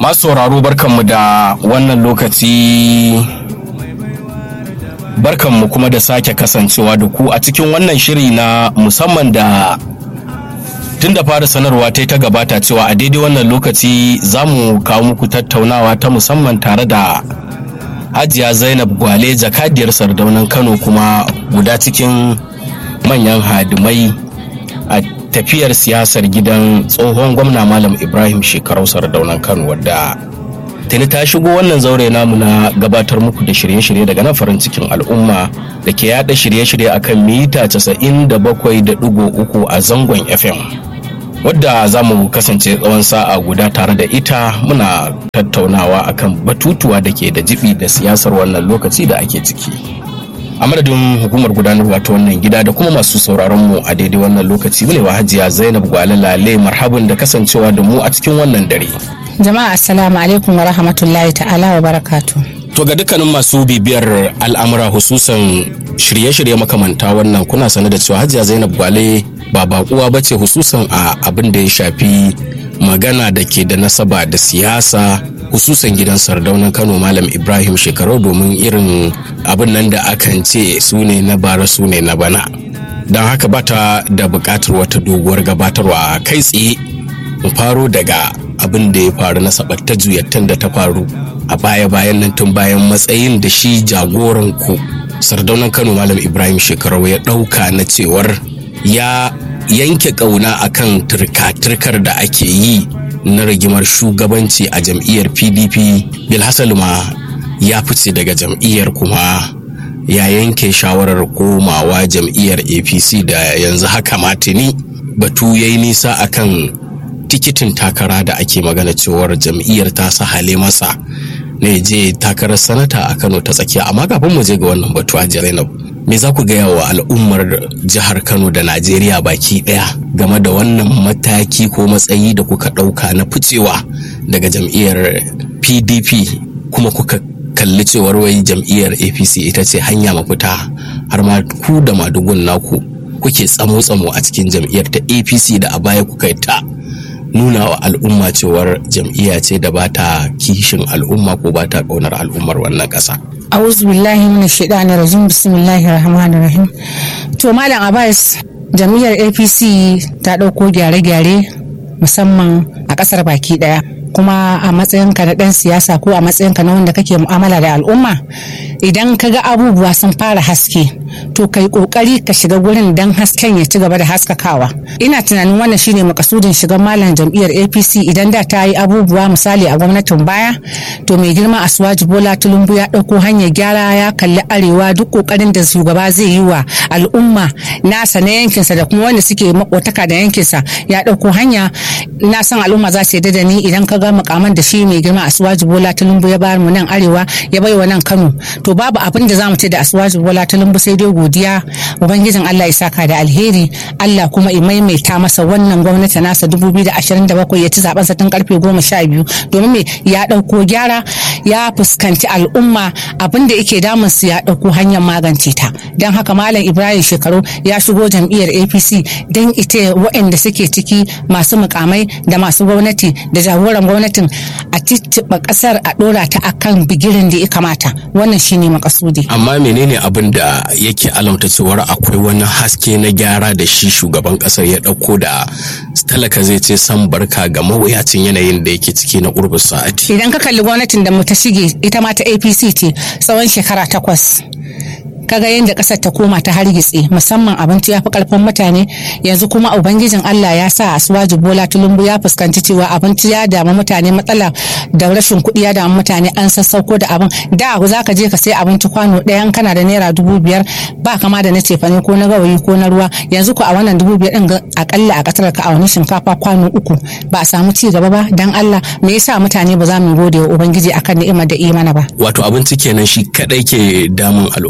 masu sauraro barkanmu da wannan lokaci barkanmu kuma da sake kasancewa da ku a cikin wannan shiri na musamman da tun da fara sanarwa ta ta gabata cewa a daidai wannan lokaci za mu kawo muku tattaunawa ta musamman tare da hajiya zainab gwale jakadiyar sardaunan kano kuma guda cikin manyan hadimai a tafiyar siyasar gidan tsohon gwamna malam ibrahim shekarau sardaunan kano wadda tuni ta shigo wannan zaure namu na gabatar muku da shirye-shirye daga nan farin cikin al'umma da ke yada shirye-shirye akan mita 97.3 a zangon fm wadda za mu kasance tsawon sa'a guda tare da ita muna tattaunawa akan batutuwa da ke da jibi da siyasar wannan lokaci da ake ciki a madadin hukumar gudanarwa ta wannan gida da kuma masu sauraron mu a daidai wannan lokaci mu ne wa hajiya zainab gwalala marhabin da kasancewa da mu a cikin wannan dare Jama'a assalamu alaikum wa rahmatullahi ta'ala wa barakatu. To ga dukkanin masu bibiyar al'amura hususan shirye-shirye makamanta wannan kuna sane da cewa Hajiya Zainab Gwale ba bakuwa ba ce hususan a abin da ya shafi magana da ke da nasaba da siyasa hususan gidan sardaunan Kano Malam Ibrahim Shekarau domin irin abin nan da akan ce su ne na bara su ne na bana. Don haka bata da buƙatar wata doguwar gabatarwa kai tsaye mu faro daga abin da ya faru na sabatta juyattan da ta faru a baya-bayan nan tun bayan matsayin da shi jagoran ku sardaunan kano malam ibrahim shekarau ya ɗauka na cewar ya yanke ƙauna akan turka-turkar da ake yi na rigimar shugabanci a jam'iyyar pdp bilhassal ma ya fice daga jam'iyyar kuma ya yanke shawarar komawa jam'iyyar apc da yanzu haka matini batu ya yi nisa akan tikitin takara da ake magana cewar jam'iyyar ta sahale masa ne je takarar sanata a kano ta tsakiya amma kafin mu je ga wannan batu a zainab me za ku gaya wa al'ummar jihar kano da najeriya baki daya game da wannan mataki ko matsayi da kuka ɗauka na ficewa daga jam'iyyar pdp kuma kuka kalli cewar wai jam'iyyar apc ita ce hanya mafita har ma ku da madugun naku kuke tsamo-tsamo a cikin jam'iyyar ta apc da a baya kuka yi ta nuna wa al'umma cewar jam'iyya ce da ba ta kishin al'umma ko ba ta ƙaunar al'ummar wannan ƙasa. A'udhu billahi minash shaitani rajim bismillahir rahmanir rahim. To Malam Abbas jam'iyyar APC ta ɗauko gyare-gyare musamman a ƙasar baki ɗaya. kuma a matsayinka na ɗan siyasa ko a matsayinka na wanda kake mu'amala da al'umma idan ka ga abubuwa sun fara haske to kai kokari ka shiga gurin dan hasken ya ci gaba da haskakawa ina tunanin wannan shine makasudin shigan malam jam'iyyar apc idan da ta yi abubuwa misali a gwamnatin baya to mai girma asuwaji bola tulumbu ya ɗauko hanyar gyara ya kalli arewa duk kokarin da shugaba zai yi wa al'umma nasa na yankinsa da kuma wanda suke makotaka da yankinsa ya ɗauko hanya na san al'umma za su yarda da ni idan ka ga makaman da shi mai girma asuwaji bola tulumbu ya bayar mu nan arewa ya bai wa nan kano to babu abin da za mu ce da asuwaji bola tulumbu sai dai godiya ubangijin allah ya saka da alheri allah kuma ya maimaita masa wannan gwamnati nasa 2027 ya ci zaben sa tun karfe 12 domin me ya dauko gyara ya fuskanci al'umma abin da yake damun su ya dauko hanyar magance ta don haka malam ibrahim shekaru ya shigo jam'iyyar apc don ita waɗanda suke ciki masu mukamai da masu gwamnati da jagoran gwamnatin a cicciɓa ƙasar a ɗora ta akan bigirin da ya kamata wannan shine makasudi amma menene abin da yake alamta cewar akwai wani haske na gyara da shi shugaban ƙasar ya ɗauko da talaka zai ce san barka ga mawuyacin yanayin da yake ciki na ƙurbin sa'ati idan ka kalli gwamnatin da mu ta shige ita ma ta apc ce tsawon shekara takwas kaga yadda kasar ta koma ta hargitse musamman abinci ya fi karfin mutane yanzu kuma ubangijin Allah ya sa asuwaji bola tulumbu ya fuskanci cewa abinci ya damu mutane matsala da rashin kuɗi ya damu mutane an sassauko da abin da za ka je ka sai abinci kwano ɗayan kana da naira dubu biyar ba kama da na cefane ko na gawayi ko na ruwa yanzu ko a wannan dubu biyar ɗin akalla a ƙasar ka a wani shinkafa kwano uku ba a samu ci gaba ba dan Allah me yasa mutane ba za mu gode wa ubangiji akan ni'imar da imana ba wato abinci kenan shi kadai ke damun al'ummar ƙasa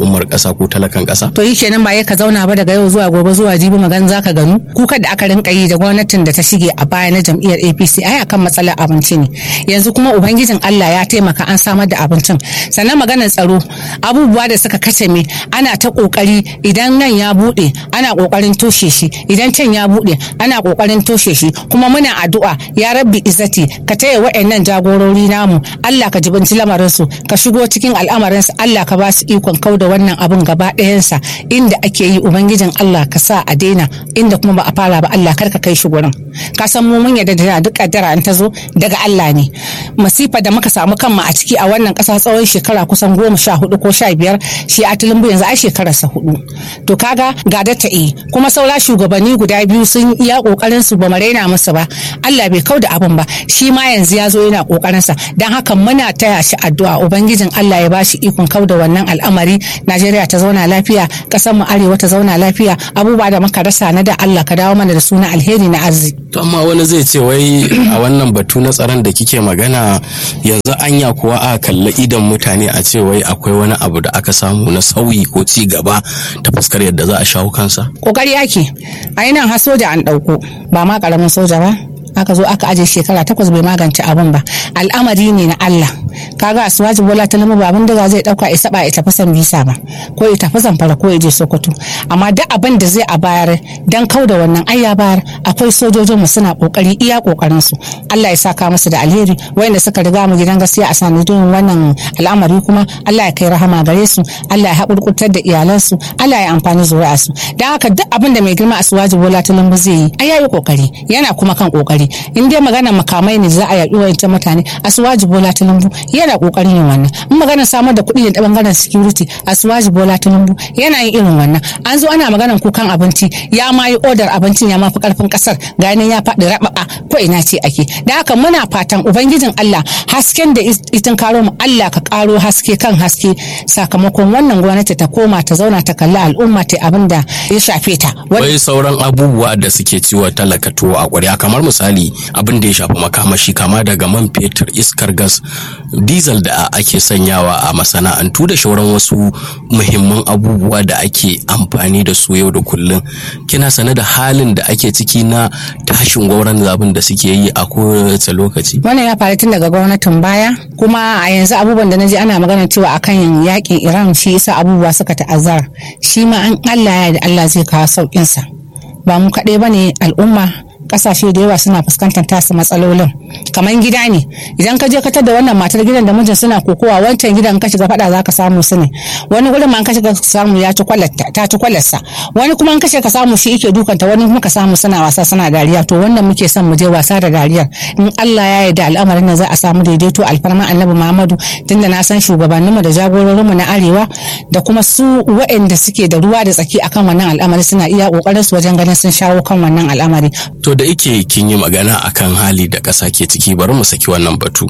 ƙasa ko talakan ƙasa to yi kenan ba ya ka zauna ba daga yau zuwa gobe zuwa jibi magan za ka ganu kuka da aka rinka yi da gwamnatin da ta shige a baya na jam'iyyar apc ai akan matsalar abinci ne yanzu kuma ubangijin allah ya taimaka an samar da abincin sannan maganar tsaro abubuwa da suka kace me ana ta kokari idan nan ya bude ana kokarin toshe shi idan can ya bude ana kokarin toshe shi kuma muna addu'a ya rabbi izzati ka taya wa'annan jagorori namu Allah ka jibinci lamarin su ka shigo cikin al'amarin su Allah ka ba su ikon kauda wannan abun gaba ɗayansa inda ake yi ubangijin Allah ka sa a daina inda kuma ba a fara ba Allah kar ka kai shi gurin ka san mu mun yadda da duk kaddara an ta zo daga Allah ne masifa da muka samu kanmu a ciki a wannan ƙasa tsawon shekara kusan goma sha hudu ko sha biyar shi a tulumbu yanzu ai shekararsa hudu to kaga ga da ta yi kuma saura shugabanni guda biyu sun iya kokarin su ba mu raina musu ba Allah bai kau da abin ba shi ma yanzu ya zo yana kokarin sa dan haka muna taya shi addu'a ubangijin Allah ya bashi ikon kau da wannan al'amari Najeriya ta zauna lafiya kasar mu arewa ta zauna lafiya abubuwa da muka rasa na da Allah ka dawo mana da suna alheri na arziki to amma wani zai ce wai a wannan batu na tsaron da kike magana yanzu anya kuwa a kalla idan mutane a ce wai akwai wani abu da aka samu na sauyi ko ci gaba ta fuskar yadda za a shawo kansa kokari ake a nan har soja an ɗauko ba ma ƙaramin soja ba aka zo aka aje shekara takwas bai magance abin ba al'amari ne na Allah kaga asuwaji bola ta lamu babin da zai dauka ya saba ya tafi san bisa ba ko ya tafi zamfara ko ya je sokoto amma duk abin da zai a bayar dan kau da wannan ai ya bayar akwai sojojin mu suna kokari iya kokarin su Allah ya saka musu da alheri wayanda suka riga mu gidan gaskiya a sanadin wannan al'amari kuma Allah ya kai rahama gare su Allah ya hakurkurtar da iyalansu Allah ya amfani zuri'a su dan haka duk abin da mai girma asuwaji bola ta lambu zai yi ai yayi kokari yana kuma kan kokari in dai magana makamai ne za a yaƙi wayancan mutane asuwaji bola tinubu yana kokarin yin wannan in magana samar da kuɗi da bangaren security asuwaji bola tinubu yana yin irin wannan an zo ana maganar kukan abinci ya ma yi odar abincin ya mafi karfin kasar ganin ya faɗi rababa ko ina ce ake da haka muna fatan ubangijin Allah hasken da itin karo mu Allah ka karo haske kan haske sakamakon wannan gwamnati ta koma ta zauna ta kalli al'umma ta abin da ya shafe ta wai sauran abubuwa da suke ciwo talaka tuwo a ƙwarya kamar misali abin da ya shafi makamashi kama daga man fetur iskar gas diesel da ake sanyawa a masana'antu da shauran wasu muhimman abubuwa da ake amfani da su yau da kullum kina sane da halin da ake ciki na tashin gwauran zabin da suke yi a kowace lokaci wannan ya faru tun daga gwamnatin baya kuma a yanzu abubuwan da na ji ana magana cewa akan yakin iran shi isa abubuwa suka ta'azzara shi ma an allah ya da allah zai kawo sauƙinsa ba mu kaɗai ba ne al'umma kasashe da yawa suna fuskantar tasu matsalolin kamar gida ne idan ka je ka tada wannan matar gidan da mijin suna kokowa wancan gidan ka shiga fada zaka samu su ne wani gurin ma ka shiga samu ya ci kwalatta ta ci kwalarsa wani kuma ka ka samu shi yake dukanta wani kuma ka samu suna wasa suna dariya to wannan muke son mu je wasa da dariyar in Allah ya yarda al'amarin nan za a samu daidaito alfarma annabi Muhammadu tunda na san shugabanninmu da jagororinmu na arewa da kuma su waɗanda suke da ruwa da tsaki akan wannan al'amari suna iya kokarin su wajen ganin sun shawo kan wannan al'amari to da ike kin yi magana akan hali da ƙasa ke ciki bari mu saki wannan batu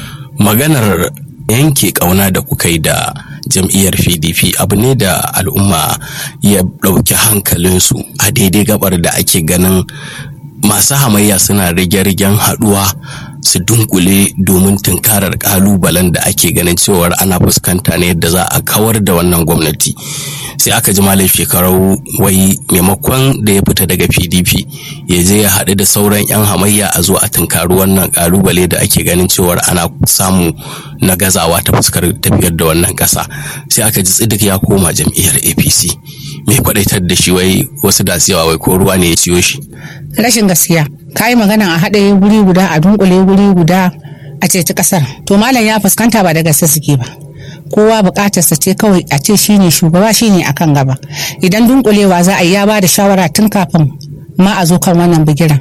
maganar yanke ƙauna da kuka yi da jam'iyyar pdp abu ne da al'umma ya ɗauki hankalinsu a daidai gabar da ake ganin masu hamayya suna rige-rigen haɗuwa su dunkule domin tunkarar kalubalen da ake ganin cewar ana fuskanta ne yadda za a kawar da wannan gwamnati sai aka ji malam shekarau wai maimakon da ya fita daga pdp ya je ya haɗu da sauran 'yan hamayya a zo a tunkari wannan kalubale da ake ganin cewar ana samu na gazawa ta fuskar tafiyar da wannan ƙasa sai aka ji tsidik ya koma jam'iyyar apc mai kwadaitar da shi wai wasu da yawa wai ko ruwa ne ya ciyo shi rashin gaskiya ka yi magana a haɗe guri guda a dunkule guri guda a ceci ƙasar to malam ya fuskanta ba da gaske suke ba kowa buƙatarsa ce kawai a ce shine shugaba shine akan gaba idan dunkulewa za a yi ya ba da shawara tun kafin ma a zo kan wannan bigiran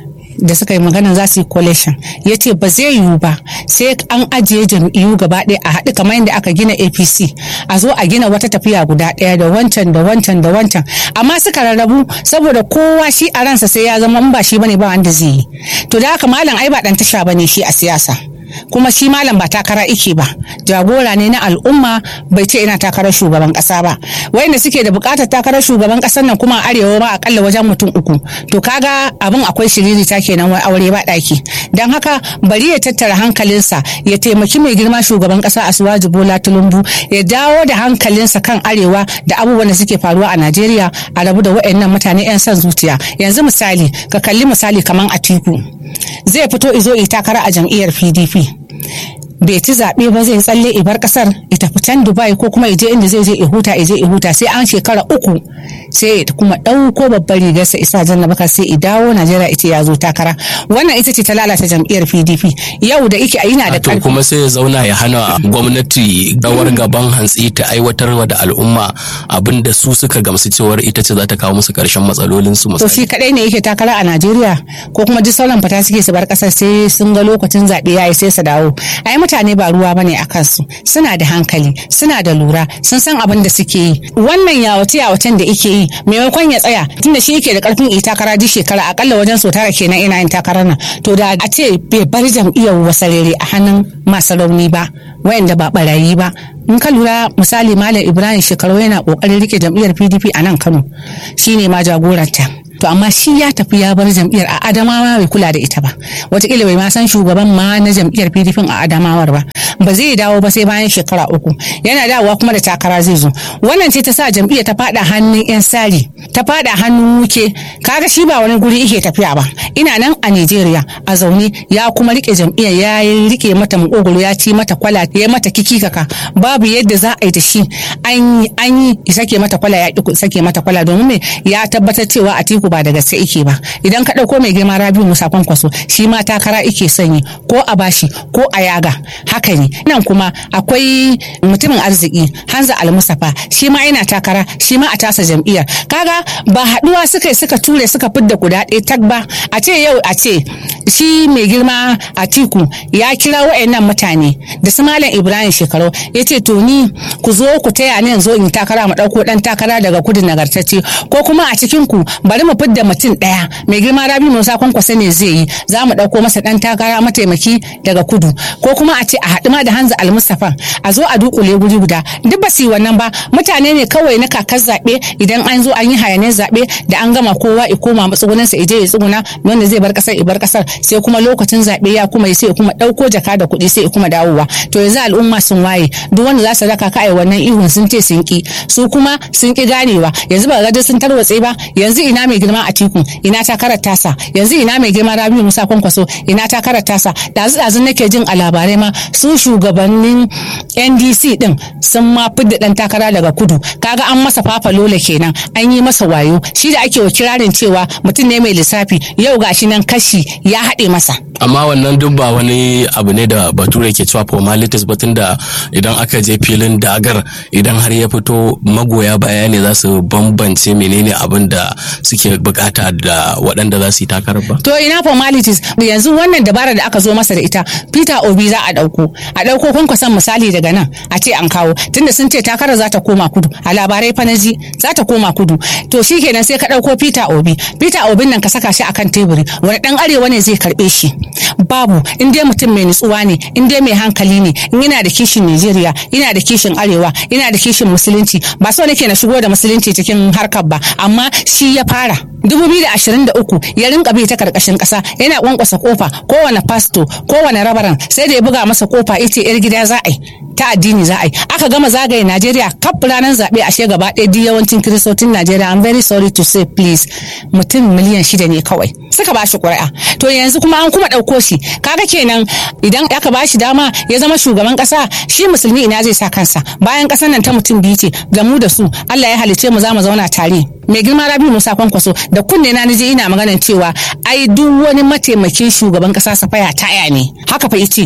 da suka yi magana za su yi coalition ya ce ba zai yiwu ba sai an ajiye jam'iyyu gaba ɗaya a haɗu kamar yadda aka gina apc a zo a gina wata tafiya guda ɗaya da wancan da wancan da wancan amma suka rarrabu saboda kowa shi a ransa sai ya zama in ba shi bane ba wanda zai yi to da haka malam ai ba ɗan tasha bane shi a siyasa kuma shi malam ba takara ike ba jagora ne na al'umma bai ce ina takarar shugaban kasa ba wayanda suke da bukatar takarar shugaban kasar nan kuma arewa ba akalla wajen mutum uku to kaga abin akwai shiriri ta kenan wai aure ba daki dan haka bari ya tattara hankalinsa ya taimaki mai girma shugaban kasa Asuwaji Bola Tinubu ya dawo da hankalinsa kan arewa da abubuwan da suke faruwa a Najeriya a rabu da wayannan mutane yan son zuciya yanzu misali ka kalli misali kaman Atiku zai fito izo yi takara a jam'iyyar PDP bai ci zaɓe ba zai tsalle ibar ƙasar ya tafi can dubai ko kuma je inda zai je ya huta ya je ya huta sai an shekara uku sai ya kuma ɗauko babbar rigarsa isa janna baka sai ya dawo najeriya ita ya zo takara wannan ita ce ta lalata jam'iyyar pdp yau da ike yana da to kuma sai ya zauna ya hana gwamnati rawar gaban hantsi ta aiwatar da al'umma abin da su suka gamsu cewar ita ce za ta kawo musu karshen matsalolin su to shi kadai ne yake takara a najeriya ko kuma duk sauran fata suke su bar kasar sai sun ga lokacin zaɓe yayi sai su dawo ai mutane ba ruwa bane a kansu suna da hankali suna da lura sun san abin da suke yi wannan yawace yawacen da ike yi maimakon ya tsaya tunda shi yake da karfin yi takara duk shekara akalla wajen so tara kenan ina yin takarar nan to da a ce bai bar jam'iyyar wasarere a hannun masu rauni ba wayanda ba barayi ba in ka lura misali malam ibrahim shekaru yana kokarin rike jam'iyyar pdp a nan kano shine ma jagoranta to amma shi ya tafi ya bar jam'iyyar a adamawa bai kula da ita ba wataƙila bai ma san shugaban ma na jam'iyyar pdp a adamawar ba ba zai dawo ba sai bayan shekara uku yana dawowa kuma da takara zai zo wannan ce ta sa jam'iyyar ta fada hannun yan sari ta fada hannun wuke kaga shi ba wani guri yake tafiya ba ina nan a nigeria a zaune ya kuma rike jam'iyyar ya rike mata makogoro ya ci mata kwala ya mata kikikaka babu yadda za a yi da shi an yi sake mata kwala ya ki sake mata kwala domin me ya tabbatar cewa a tiku ba da gaske ike ba idan ka ɗauko mai girma rabiu musa kwankwaso shi ma takara ike sanyi ko a bashi ko a yaga haka ne nan kuma akwai mutumin arziki hanza almusafa shi ma yana takara shi ma a tasa jam'iyyar kaga ba haɗuwa suka yi suka ture suka fidda guda ɗaya tag ba a ce yau a ce shi mai girma a tiku ya kira wa'annan mutane da su malam ibrahim shekaru ya ce to ni ku zo ku taya ni yanzu in takara mu ɗauko ɗan takara daga kudu nagartacce ko kuma a cikin ku bari mu fidda mutum ɗaya mai girma rabi musa kwankwasa ne zai yi za mu ɗauko masa ɗan takara mataimaki daga kudu ko kuma a ce a haɗu ma da hanza almustafa a zo a dukule guri guda duk ba su yi wannan ba mutane ne kawai na kakar zaɓe idan an zo an yi hayanin zaɓe da an gama kowa ya koma matsugunansa ije ya tsuguna wanda zai bar ƙasar ya bar ƙasar sai kuma lokacin zaɓe ya kuma sai ya kuma ɗauko jaka da kuɗi sai ya kuma dawowa to yanzu al'umma sun waye duk wanda za su raka ka ai wannan ihun sun ce sun ki su kuma sun ki ganewa yanzu ba ga sun tarwatse ba yanzu ina mai girma a tiku ina takarar tasa yanzu ina mai girma rabiu musa kwankwaso ina takarar tasa dazu dazu nake jin a labarai ma su shugabannin ndc din sun ma fidda dan takara daga kudu kaga an masa fafa lola kenan an yi masa wayo shi da ake wa kirarin cewa mutum ne mai lissafi yau gashi nan kashi ya haɗe masa amma wannan duk ba wani abu ne da bature ke cewa formalities batun da idan aka je filin dagar idan har ya fito magoya baya ne za su bambance menene abin da suke bukata da waɗanda za su yi takarar ba to ina formalities yanzu wannan dabara da aka zo masa da ita peter obi za a ɗauko a ɗauko kwankwason misali daga nan a ce an kawo tunda sun ce takarar za ta koma kudu a labarai fanaji za ta koma kudu to shi kenan sai ka ɗauko peter obi peter obin nan ka saka shi akan teburi wani ɗan arewa ne zai karɓe shi babu in dai mutum mai nutsuwa ne in dai mai hankali ne in yana da kishin Najeriya yana da kishin arewa yana da kishin musulunci ba so nake na shigo da musulunci cikin harkar ba amma shi ya fara 2023 ya rinka bi ta karkashin kasa yana kwankwasa kofa kowane pasto kowane rabaran sai da ya buga masa kofa ita yar gida za a yi ta addini za a yi aka gama zagaye Najeriya kaf ranar zaɓe ashe gaba ɗaya duk yawancin kiristocin Najeriya I'm very sorry to say please mutum miliyan shida ne kawai suka ba shi ƙuri'a to yanzu kuma an kuma ɗauko shi kaga kenan idan aka ba shi dama ya zama shugaban ƙasa shi musulmi ina zai sa kansa bayan ƙasar nan ta mutum biyu ce da mu da su Allah ya halice mu za mu zauna tare mai girma rabi musa kwankwaso da kunne na nije ina maganan cewa ai duk wani mataimakin shugaban ƙasa safaya ta ne haka fa ice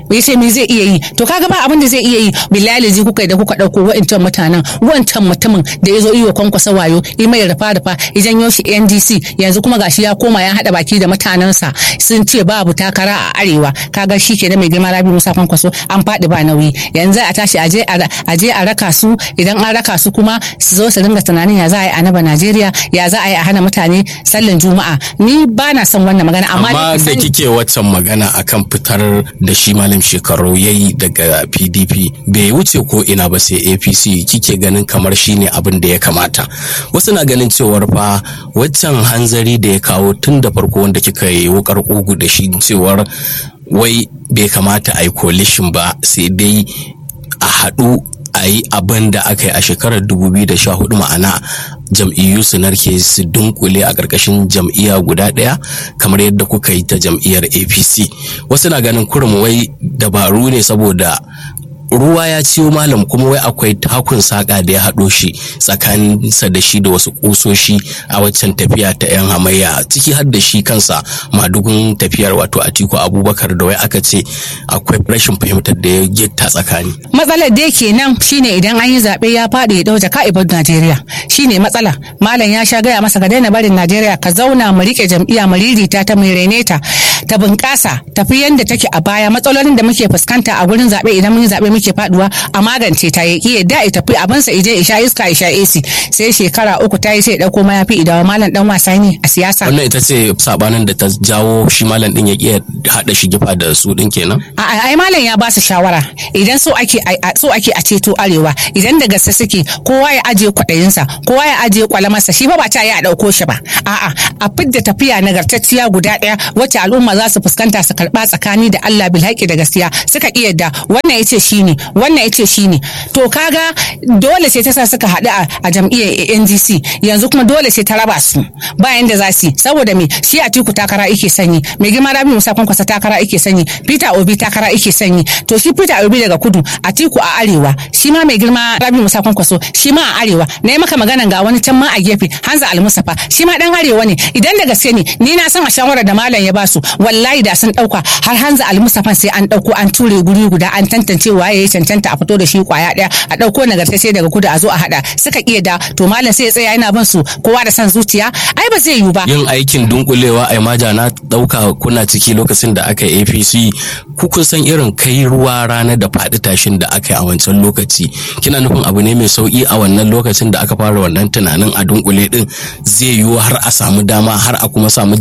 ya ce me zai iya yi to kaga ba abin da zai iya yi billahi ji kuka da kuka dauko wa'ancan mutanen wancan mutumin da ya zo iyo kwankwasa wayo yi mai rafa rafa ya janyo shi NDC yanzu kuma gashi ya koma ya hada baki da mutanensa sun ce babu takara a arewa kaga shi ke da mai girma Rabi Musa kwankwaso an faɗi ba nauyi yanzu a tashi aje aje a raka su idan an raka su kuma su zo su dinga tunanin ya za a yi a naba Najeriya ya za a yi a hana mutane sallan juma'a ni ba na son wannan magana amma amma da kike waccan magana akan fitar da shi malam shekaru yayi daga pdp bai wuce ko ina ba sai apc kike ganin kamar shine abin da ya kamata wasu na ganin cewar fa waccan hanzari da ya kawo tun da farko wanda kika yi wukar ugu da shi cewar wai bai kamata a yi coalition ba sai dai a haɗu a yi abin da aka yi a shekarar 2014 ma'ana jam'iyyu su narke su dunkule a ƙarƙashin jam'iyya guda ɗaya kamar yadda kuka yi ta jam'iyyar apc wasu na ganin kurum wai dabaru ne saboda ruwa ya ciyo malam kuma wai akwai takun saƙa da ya haɗo shi tsakaninsa da shi da wasu ƙusoshi a waccan tafiya ta 'yan hamayya ciki har da shi kansa madugun tafiyar wato atiku abubakar da wai aka ce akwai rashin fahimtar da ya gitta tsakani matsalar da kenan shine idan an yi zaɓe ya faɗi ya ɗauke ka'ibar najeriya shine matsala malam ya sha gaya masa ka daina barin najeriya ka zauna mu riƙe jam'iyya mu ririta ta mu rene ta ta bunƙasa tafi yadda take a baya matsalolin da muke fuskanta a gurin zaɓe idan mun yi zaɓe muke faduwa a magance ta ya kiye da ita fi abinsa ije isha iska isha AC sai shekara uku ta yi sai dauko mayafi idawa malam dan wasa ne a siyasa wannan ita ce sabanin da ta jawo shi malam din ya kiya hada shi gifa da su din kenan a ai malam ya ba su shawara idan so ake so ake a ceto arewa idan da gaske suke kowa ya ajiye kwaɗayinsa kowa ya ajiye kwalamarsa shi fa ba ta yi a dauko shi ba a'a a fidda tafiya nagartacciya guda ɗaya wacce al'umma za su fuskanta su karɓa tsakani da Allah bil da gaskiya suka iya da wannan yace shine wannan yace shine to kaga dole sai ta sa suka haɗu a jam'iyyar NDC yanzu kuma dole sai ta raba su bayan da za su saboda me shi Atiku takara yake sanyi mai girma Rabi Musa Kwankwasa takara yake sanyi Peter Obi takara yake sanyi to shi Peter Obi daga kudu Atiku a arewa shi ma mai girma Rabi Musa Kwankwaso shi ma a arewa na yi maka magana ga wani can ma a gefe Hanza Almusafa shi ma dan arewa ne idan da gaske ne ni na san a shawarar da malam ya basu wallahi da sun dauka har Hanza Almusafa sai an dauko an ture guri guda an tantance waye ya cancanta a fito da shi kwaya daya a dauko nagartacce daga kudu a zo a hada suka iya da to malam sai ya tsaya yana bin su kowa da san zuciya ai ba zai yiwu ba yin aikin dunkulewa a maja na dauka kuna ciki lokacin da aka yi apc ku kun san irin kai ruwa rana da faɗi tashin da aka yi a wancan lokaci kina nufin abu ne mai sauki a wannan lokacin da aka fara wannan tunanin a dunkule din zai yiwu har a samu dama har a kuma samu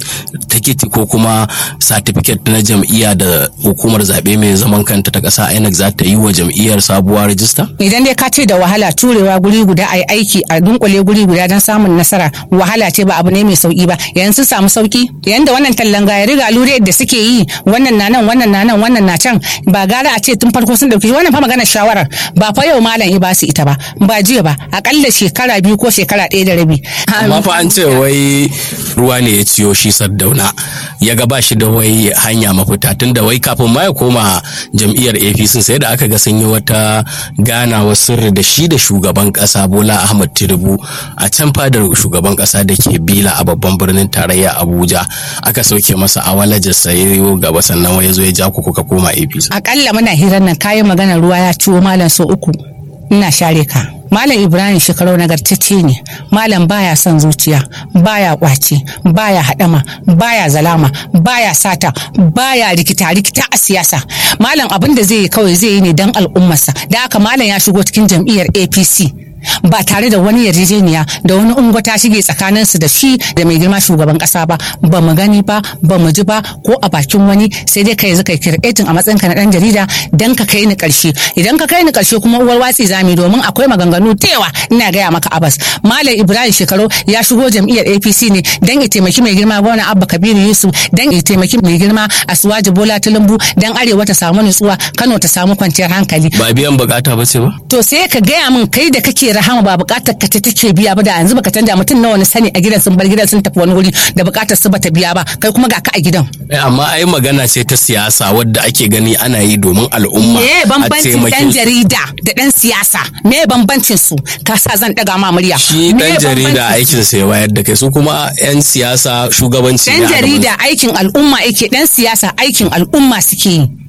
tikiti ko kuma satifiket na jam'iyya da hukumar zaɓe mai zaman kanta ta ƙasa INEC za ta yi wa jam'iyyar sabuwar rajista? Idan dai ka ce da wahala turewa guri guda a yi aiki a dunkule guri guda don samun nasara wahala ce ba abu ne mai sauki ba yanzu sun samu sauki yayin da wannan tallan gaya riga lure da suke yi wannan na nan wannan na nan wannan na can ba gara a ce tun farko sun dauki wannan fa maganar shawarar ba fa yau malam ba su ita ba ba jiya ba akalla shekara biyu ko shekara ɗaya da rabi. Amma fa an ce wai ruwa ne ya ciyo shi Sardauna ya ga ba shi da wai hanya mafita tun da wai kafin ma ya koma jam'iyyar APC sai da aka ga sun yi wata ganawa sirri da shi da shugaban kasa Bola Ahmad Tinubu a can fadar shugaban kasa da ke Bila a babban birnin tarayya Abuja aka sauke masa awalajar sayo gaba sannan wai ya zo ya ja ku kuka koma APC. Akalla muna hirar nan kayan magana ruwa ya ciwo malam so uku ina share ka. Malam Ibrahim shekarau nagartacce ne, Malam baya son zuciya, baya kwace, baya haɗama, baya zalama, baya sata, baya rikita-rikita a siyasa. Malam abin da zai yi kawai zai yi ne don al'ummarsa, da haka Malam ya shigo cikin jam'iyyar APC. ba tare da wani yarjejeniya da wani ungo ta shige tsakanin su da shi da mai girma shugaban kasa ba ba mu gani ba ba mu ji ba ko a bakin wani sai dai kai zaka kirkitin a matsayin ka na dan jarida dan ka kai ni karshe idan ka kai ni karshe kuma uwar watsi zami domin akwai maganganu da yawa ina gaya maka abas malam ibrahim shekaru ya shigo jam'iyyar apc ne dan ya taimaki mai girma gwamna abba kabiru yusuf dan ya taimaki mai girma asuwaji bola tulumbu dan arewa ta samu nutsuwa kano ta samu kwanciyar hankali ba biyan bukata ba ce ba to sai ka gaya min kai da kake rahama ba bukatar ka ce take biya ba da yanzu baka canja mutum nawa na sani a gidan sun bar gidan sun tafi wani wuri da bukatar su bata biya ba kai kuma ga ka a gidan amma ai magana ce ta siyasa wadda ake gani ana yi domin al'umma me bambancin dan jarida da dan siyasa me bambancin su ka sa zan daga ma murya shi dan jarida aikin sa ya wayar da kai su kuma yan siyasa shugabanci dan jarida aikin al'umma yake dan siyasa aikin al'umma suke yi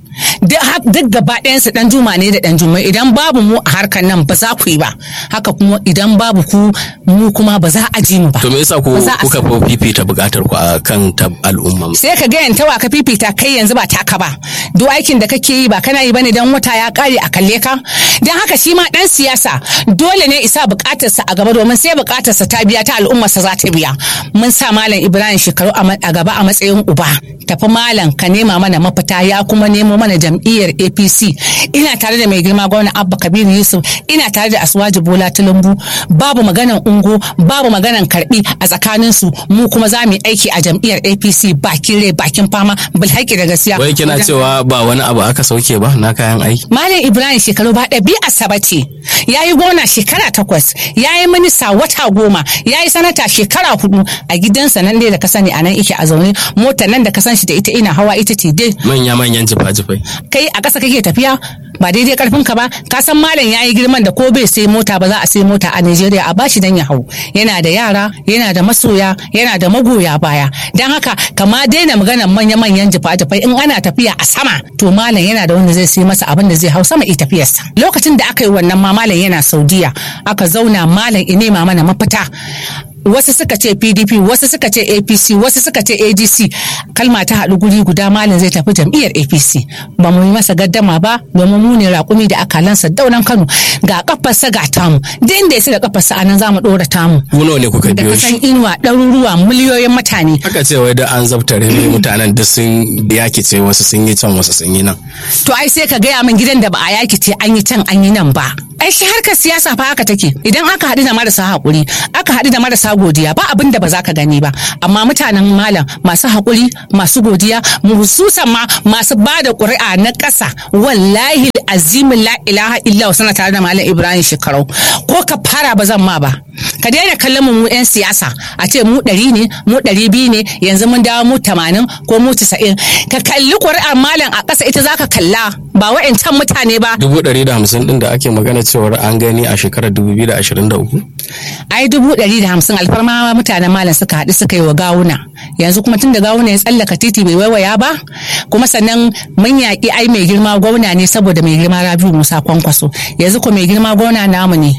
duk gaba ɗayansu dan juma ne da dan juma idan babu mu a harkar nan ba za ku yi ba haka kuma idan babu ku mu kuma ba za a ji mu ba to me yasa ku Ba za a kuka fi fifita bukatar ku a kan ta al'umma sai ka ga yantawa ka fifita kai yanzu ba taka ba duk aikin da kake yi ba kana yi bane dan wata ya kare a kalle ka dan haka shi ma dan siyasa dole ne isa bukatarsa a gaba domin sai bukatarsa ta biya ta al'ummarsa za ta biya mun sa malam ibrahim shekaru a ma- a gaba a matsayin uba tafi malam ka nema mana mafita ya kuma nemo mana jam'iyyar apc ina tare da mai girma gwamna abba kabiru yusuf ina tare da aswaji bola tulumbu babu maganan ungo babu maganan karbi a tsakanin su mu kuma za mu yi aiki a jam'iyyar apc bakin rai bakin fama bilhaki da gaskiya wai kina Wajen- cewa ba wani abu aka sauke ba na kayan aiki Malam Ibrahim shekaru ba ɗabi'a saba ce. Ya yi gona shekara takwas, ya yi minista wata goma, ya yi sanata shekara hudu a gidansa nan dai da ka sani a nan ike a zaune. Motar nan da ka san shi da ita ina hawa ita ce dai. manya manyan jifa-jifai Kai a ƙasa kake tafiya ba daidai karfin ka ba ka san malam ya yi girman da ko bai sai mota ba za a sai mota a Najeriya a bashi dan ya hau yana da yara yana da masoya yana da magoya baya dan haka kama daina maganar manya-manyan jifa-jifai in ana tafiya a sama to malam yana da wanda zai sai masa abin da zai hau sama i tafiyarsa lokacin da aka yi wannan ma malam yana Saudiya aka zauna malam i nema mana mafita wasu suka ce pdp wasu suka ce apc wasu suka ce adc kalma ta haɗu guri guda malam zai tafi jam'iyyar apc ba mu yi masa gaddama ba domin mu ne raƙumi da akalansa daunan kano ga kafarsa ga tamu da inda ya da kafarsa anan za mu ɗora tamu ku nawa ne kuka da biyo kasan shi inuwa ɗaruruwa miliyoyin mutane aka ce wai da an zabtare ne mutanen duk sun yaki ce wasu sun yi can wasu sun yi nan to ai sai ka gaya min gidan da ba a yaki ce an yi can an yi nan ba ai shi harkar siyasa fa haka take idan aka haɗu da marasa haƙuri aka haɗu da marasa godiya ba abin da ba za ka gani ba amma mutanen malam masu haƙuri masu godiya hususan ma masu ba da ƙuri'a na ƙasa wallahi azimin la ilaha illa sana tare da malam ibrahim shekarau ko ka fara ba zan ma ba ka daina kallon mu mu 'yan siyasa a ce mu ɗari ne mu ɗari biyu ne yanzu mun dawo mu tamanin ko mu casa'in ka kalli ƙuri'ar malam a ƙasa ita za ka kalla ba wa'incan mutane ba dubu ɗari da hamsin ɗin da ake magana cewar an gani a shekarar dubu biyu da ashirin da uku ai dubu ɗari da hamsin alfarma mutanen malam suka haɗu suka yi wa gawuna yanzu kuma tun da gawuna ya tsallaka titi bai waiwaya ba kuma sannan mun yaƙi ai mai girma gwamna ne saboda mai girma rabiu musa kwankwaso yanzu ko mai girma gwamna namu ne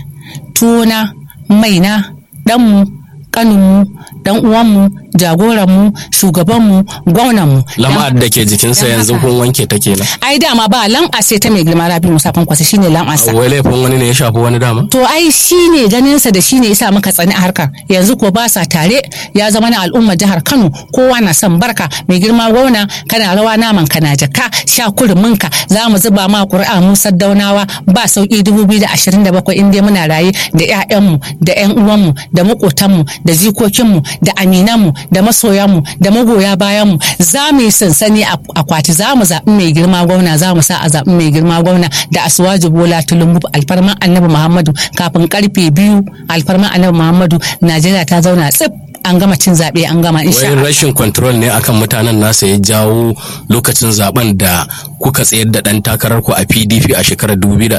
tuna maina ɗanmu ƙaninmu dan uwanmu jagoranmu shugabanmu gwamnanmu lama'ar da ke jikinsa dan yanzu haka- kun wanke ta kenan ai dama ba lam'a sai ta mai girma rabiu musa kwankwaso shine lam'arsa wai laifin wani ne ya shafi wani dama To ai shi ne ganinsa da shi ne yasa muka tsani a harkar yanzu ko ba sa tare ya zama na al'ummar jihar Kano kowa na son barka mai girma gwamna kana rawa naman kana jaka sha kuruminka za mu zuba ma ƙuri'a mu saddaunawa ba sauki 2027 in dai muna raye da 'ya'yanmu da 'yan uwanmu da maƙotanmu da jikokinmu da aminanmu da masoyanmu da magoya bayanmu za mu yi sansani a akwati za mu zaɓi mai girma gwamna za mu sa a zaɓi mai girma gwamna da asuwaji bola tulumbu alfarman annabi muhammadu kafin karfe biyu alfarman annabi muhammadu najeriya ta zauna tsif an gama cin zaɓe an gama insha wai Allah. rashin control ne akan mutanen nasa ya jawo lokacin zaben da kuka tsayar da dan takarar ku a PDP a shekarar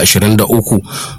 2023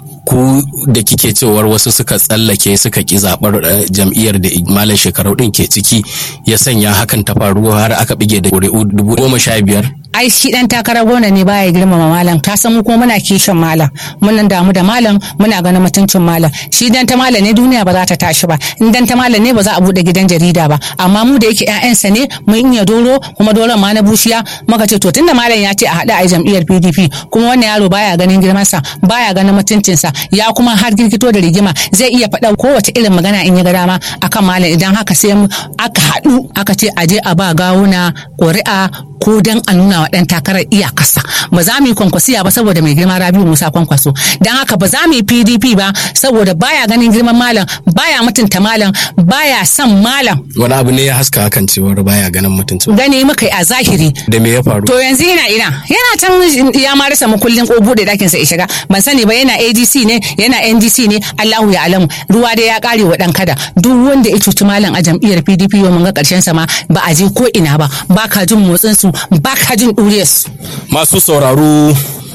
ku da kike cewar wasu suka tsallake suka ki zabar eh, jam'iyyar da malam shekaru din ke ciki ya sanya hakan ta faru har aka bige da ƙuri'u dubu goma sha biyar ai shi dan takarar gona ne baya girmama malam ka san mu kuma muna kishin malam mun damu da malam muna ganin mutuncin malam shi dan ta malam ne duniya ba za ta tashi ba in dan ta malam ne ba za a bude gidan jarida ba amma mu da yake ƴaƴansa ne mun iya doro kuma doron ma na bushiya muka ce to tunda malam ya ce a haɗa a jam'iyyar PDP kuma wannan yaro baya ganin girmansa baya ganin mutuncinsa ya kuma har girgito da rigima zai iya faɗa kowace irin magana in ya ga dama akan malam idan haka sai mu aka haɗu aka ce a je a ba gawuna ƙuri'a ko dan a nuna wa ɗan takarar iyakarsa ba za mu yi kwankwasiya ba saboda mai girma rabiu musa kwankwaso don haka ba za mu yi pdp ba saboda baya ganin girman malam baya mutunta malam baya son malam wani abu ne ya haska hakan cewar baya ganin mutuncin gani muka yi a zahiri da me ya faru to yanzu yana ina yana can ya ma rasa makullin ko bude dakin sa ya shiga ban sani ba yana adc ne yana ndc ne allahu ya alamu ruwa dai ya kare wa dan kada duk wanda ya cuci malam a jam'iyyar pdp yau mun ga karshen sa ma ba a je ko ina ba ba ka jin motsin su ba ka jin ɗuriyar su masu sauraro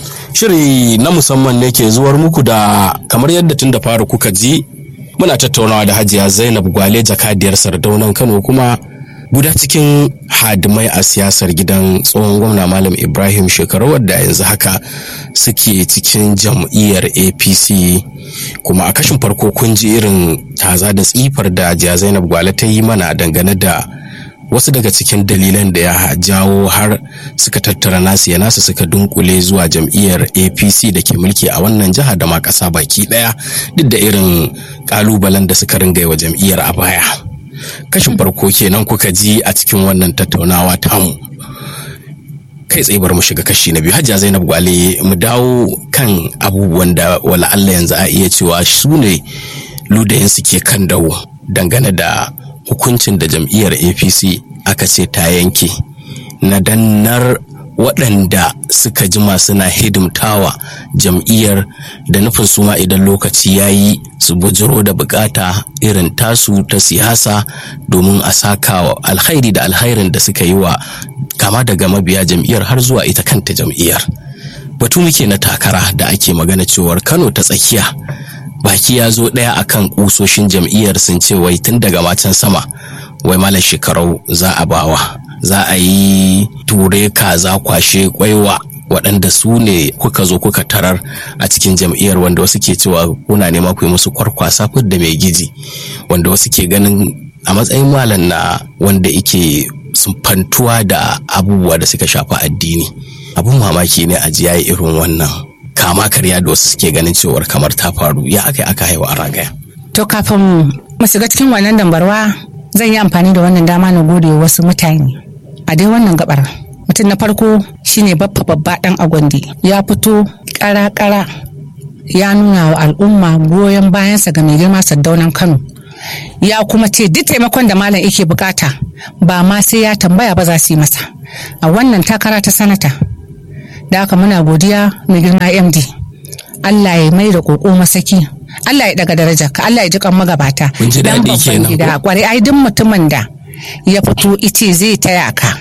shiri na musamman ne ke zuwar muku da kamar yadda tun da fara kuka ji muna tattaunawa da hajiya zainab gwale jakadiyar sardaunan kano kuma guda cikin hadimai a siyasar gidan tsohon gwamna malam ibrahim shekaru wadda yanzu haka suke cikin jam'iyyar apc kuma a kashin farko kun ji irin taza da tsifar da jiya zainab gwale ta yi mana dangane da wasu daga cikin dalilan da ya jawo har suka tattara nasu ya nasu suka dunkule zuwa jam'iyyar apc da ke mulki a wannan jiha da ma ƙasa baki ɗaya duk da irin ƙalubalen da suka ringa wa jam'iyyar a baya kashin farko kenan kuka ji a cikin wannan tattaunawa tamu kai tsaye bar mu shiga kashi na biyu hajja zainab gwale mu dawo kan abubuwan da wala Allah yanzu a iya cewa su ne ludayin suke kan dawo dangane da hukuncin da jam'iyyar apc aka ce ta yanke na dannar waɗanda suka jima suna hidimtawa jam'iyyar da nufin suma idan lokaci ya yi su bujiro da bukata irin tasu ta siyasa domin a saka wa alkhairi da alkhairin da suka yi wa kama daga mabiya jam'iyyar har zuwa ita kanta jam'iyyar batu muke na takara da ake magana cewar kano ta tsakiya baki ya zo ɗaya akan kusoshin jam'iyyar sun ce wai tun daga macen sama wai malam shekarau za a bawa za a yi ture kaza kwashe kwaiwa waɗanda su ne kuka zo kuka tarar a cikin jam'iyyar wanda wasu ke cewa kuna nema ku yi musu kwarkwasa da mai giji wanda wasu ke ganin a matsayin malam na wanda yake sumfantuwa da abubuwa da suka shafi addini abun mamaki ne a ji yayi irin wannan kama karya da wasu suke ganin cewar kamar ta faru ya aka aka haihu a ragaya. To kafin mu shiga cikin wannan dambarwa zan yi amfani da wannan dama na gode wasu mutane a dai wannan gabar. Mutum na farko shine baffa babba dan agwandi ya fito kara-kara ya nuna wa al'umma goyon bayansa ga mai girma saddaunan Kano. Ya kuma ce duk taimakon da malam yake bukata ba ma sai ya tambaya ba za su yi masa. A wannan takara ta sanata da haka muna godiya mai girma md Allah ya mai da koko masaki Allah ya daga daraja ka Allah ya ji kan magabata Mun ji daɗi kenan gida ko? kwarai ai duk mutumin da ya fito ice zai taya ka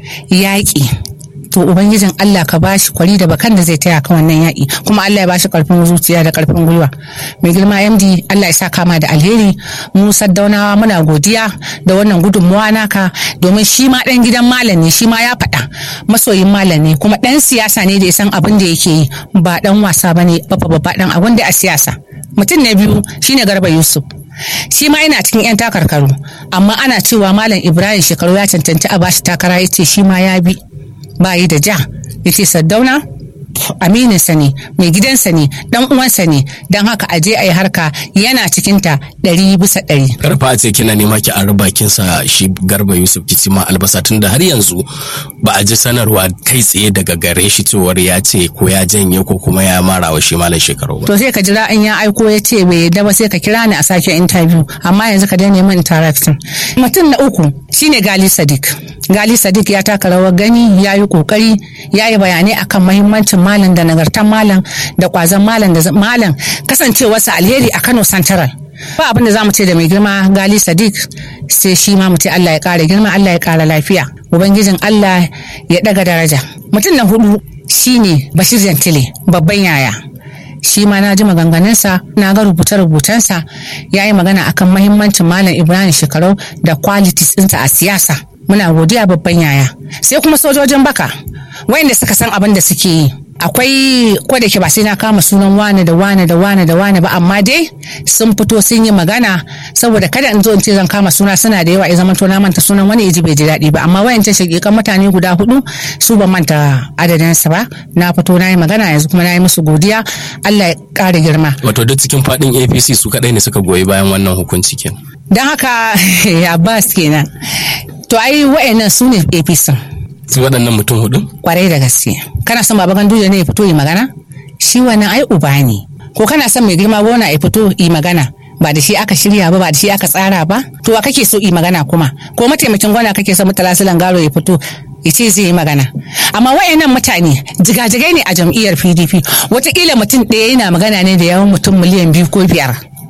yaƙi to ubangijin Allah ka bashi kwari da bakan da zai taya ka wannan yaƙi kuma Allah ya bashi karfin zuciya da karfin gwiwa mai girma MD Allah ya sa kama da alheri mu saddaunawa muna godiya da wannan gudunmuwa naka domin shi ma dan gidan malam ne shi ma ya faɗa masoyin malam ne kuma dan siyasa ne da ya san abin da yake yi ba dan wasa bane babba babba dan abin da a siyasa mutum na biyu shine Garba Yusuf shi ma yana cikin 'yan takarkaru amma ana cewa malam ibrahim shekaru ya cancanci a bashi takara ya ce shi ma ya bi ba yi da ja ya ce saddauna amininsa ne mai gidansa ne dan uwansa ne don haka aje a yi harka yana cikinta ɗari bisa ɗari karfa a ce kina nema ki an bakin sa shi garba yusuf kici ma albasa tun da har yanzu ba a ji sanarwa kai tsaye daga gare shi cewar ya ce ko ya janye ko kuma ya mara wa shi malam shekaru ba to sai ka jira in ya aiko ya ce bai yadda ba sai ka kira ni a sake interview amma yanzu ka daina min interacting mutum na uku shine gali sadiq gali sadiq ya taka rawar gani ya yi kokari ya yi bayanai akan mahimmancin malam da nagartan malam da kwazon malam da malam kasancewarsa alheri a kano central ba abin da za mu ce da mai girma gali sadiq sai shi ma mu ce allah ya kara girma allah ya kara lafiya ubangijin allah ya daga daraja mutum na hudu shine bashir jantile babban yaya shi ma na ji maganganunsa na ga rubuce-rubucensa ya yi magana akan mahimmancin malam ibrahim shekarau da qualities ɗinsa a siyasa muna godiya babban yaya sai kuma sojojin baka wayanda suka san abin da suke yi akwai ko da ke ba sai na kama sunan wane da wane da wane da wane ba amma dai sun fito sun yi magana saboda kada in zo in ce zan kama suna suna da yawa ya zama to na manta sunan wani yaji bai ji daɗi ba amma wayancan shakikan mutane guda hudu su ban manta adadinsa ba na fito na yi magana yanzu kuma na yi musu godiya Allah ya ƙara girma wato duk cikin fadin apc su kadai ne suka goyi bayan wannan hukunci kenan don haka Abbas kenan to ai wayannan su ne APC su waɗannan mutum hudu kwarai da gaske kana son baba ganduje ne ya fito yi magana shi wannan ai uba ne ko kana son mai girma gona ya fito yi magana ba da shi aka shirya ba ba da shi aka tsara ba to wa kake so yi magana kuma ko mataimakin gona kake son mutala silan garo ya fito ya ce zai yi magana amma wayannan mutane jigajigai ne a jam'iyyar pdp watakila mutum ɗaya yana magana ne da yawan mutum miliyan biyu ko biyar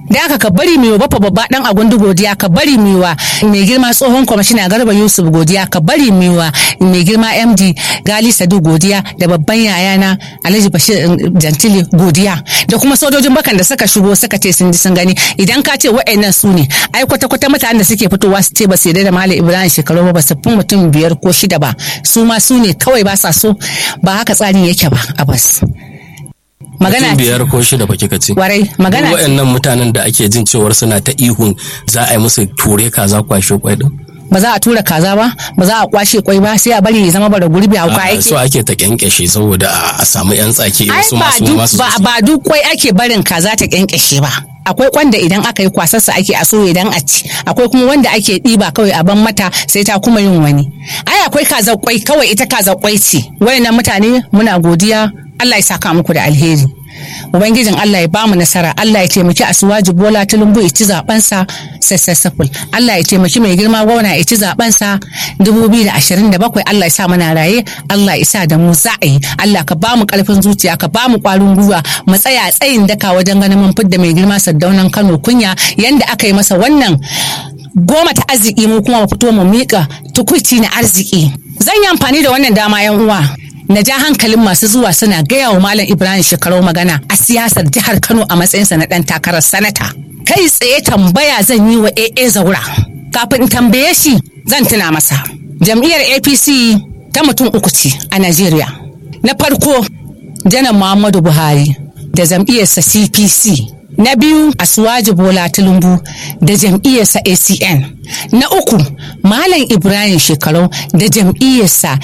da aka ka bari mai bafa babba dan agundu godiya ka bari miwa mai girma tsohon kwamishina garba yusuf godiya ka bari miwa mai girma md gali sadu godiya da babban yayana alhaji bashir jantili godiya da kuma sojojin bakan da suka shigo suka ce sun ji sun gani idan ka ce wa'annan su ne ai kwata kwata mutanen da suke fitowa su ce ba su yarda da malam ibrahim shekaru ba su fi mutum biyar ko shida ba su ma su ne kawai ba sa so ba haka tsarin yake ba a bas magana biyar ko shida ba kika ce warai magana Duk waɗannan mutanen da ake jin cewar suna ta ihun za a yi musu ture kaza kwashe kwai din ba za a tura kaza ba ba za a kwashe kwai ba sai a bari ya zama bara gurbi a kwa a yake so ake ta kyankyashe saboda a- a samu yan tsaki ai wasu ba masu duk masu ba, ba duk kwai ake barin kaza ta kyankyashe ba akwai kwanda idan aka yi kwasarsa ake a soya idan a ci akwai kuma wanda ake ɗiba kawai a ban mata sai ta kuma yin wani ai akwai kaza kwai kawai ita kaza kwai ce wayannan mutane muna godiya Allah ya saka muku da alheri Ubangijin Allah ya bamu nasara, Allah ya taimaki Asuwaji Bola Tulumbu ya ci zabensa successful. Allah ya taimaki mai girma gwamna ya ci zabensa 2027 Allah ya sa muna raye, Allah ya sa da mu za a yi. Allah ka bamu karfin zuciya, ka bamu kwarin gwiwa, mu tsaya tsayin daka wajen ganin mun fidda mai girma Saddaunan Kano kunya yanda aka yi masa wannan goma ta arziki mu kuma mu fito mu miƙa tukuici na arziki. Zan yi amfani da wannan dama yan uwa. na ja hankalin masu zuwa suna gaya wa Malam Ibrahim shekarau magana a siyasar jihar Kano a matsayinsa na ɗan takarar sanata. Kai tsaye tambaya zan yi wa AA Zaura. Kafin in tambaye shi zan tuna masa. Jam'iyyar APC ta mutum uku ce a Najeriya. Na farko, Janar Muhammadu Buhari da jam'iyyarsa CPC. Na biyu Asuwaji Bola Tulumbu da jam'iyyarsa ACN. Na uku Malam Ibrahim Shekarau da jam'iyyarsa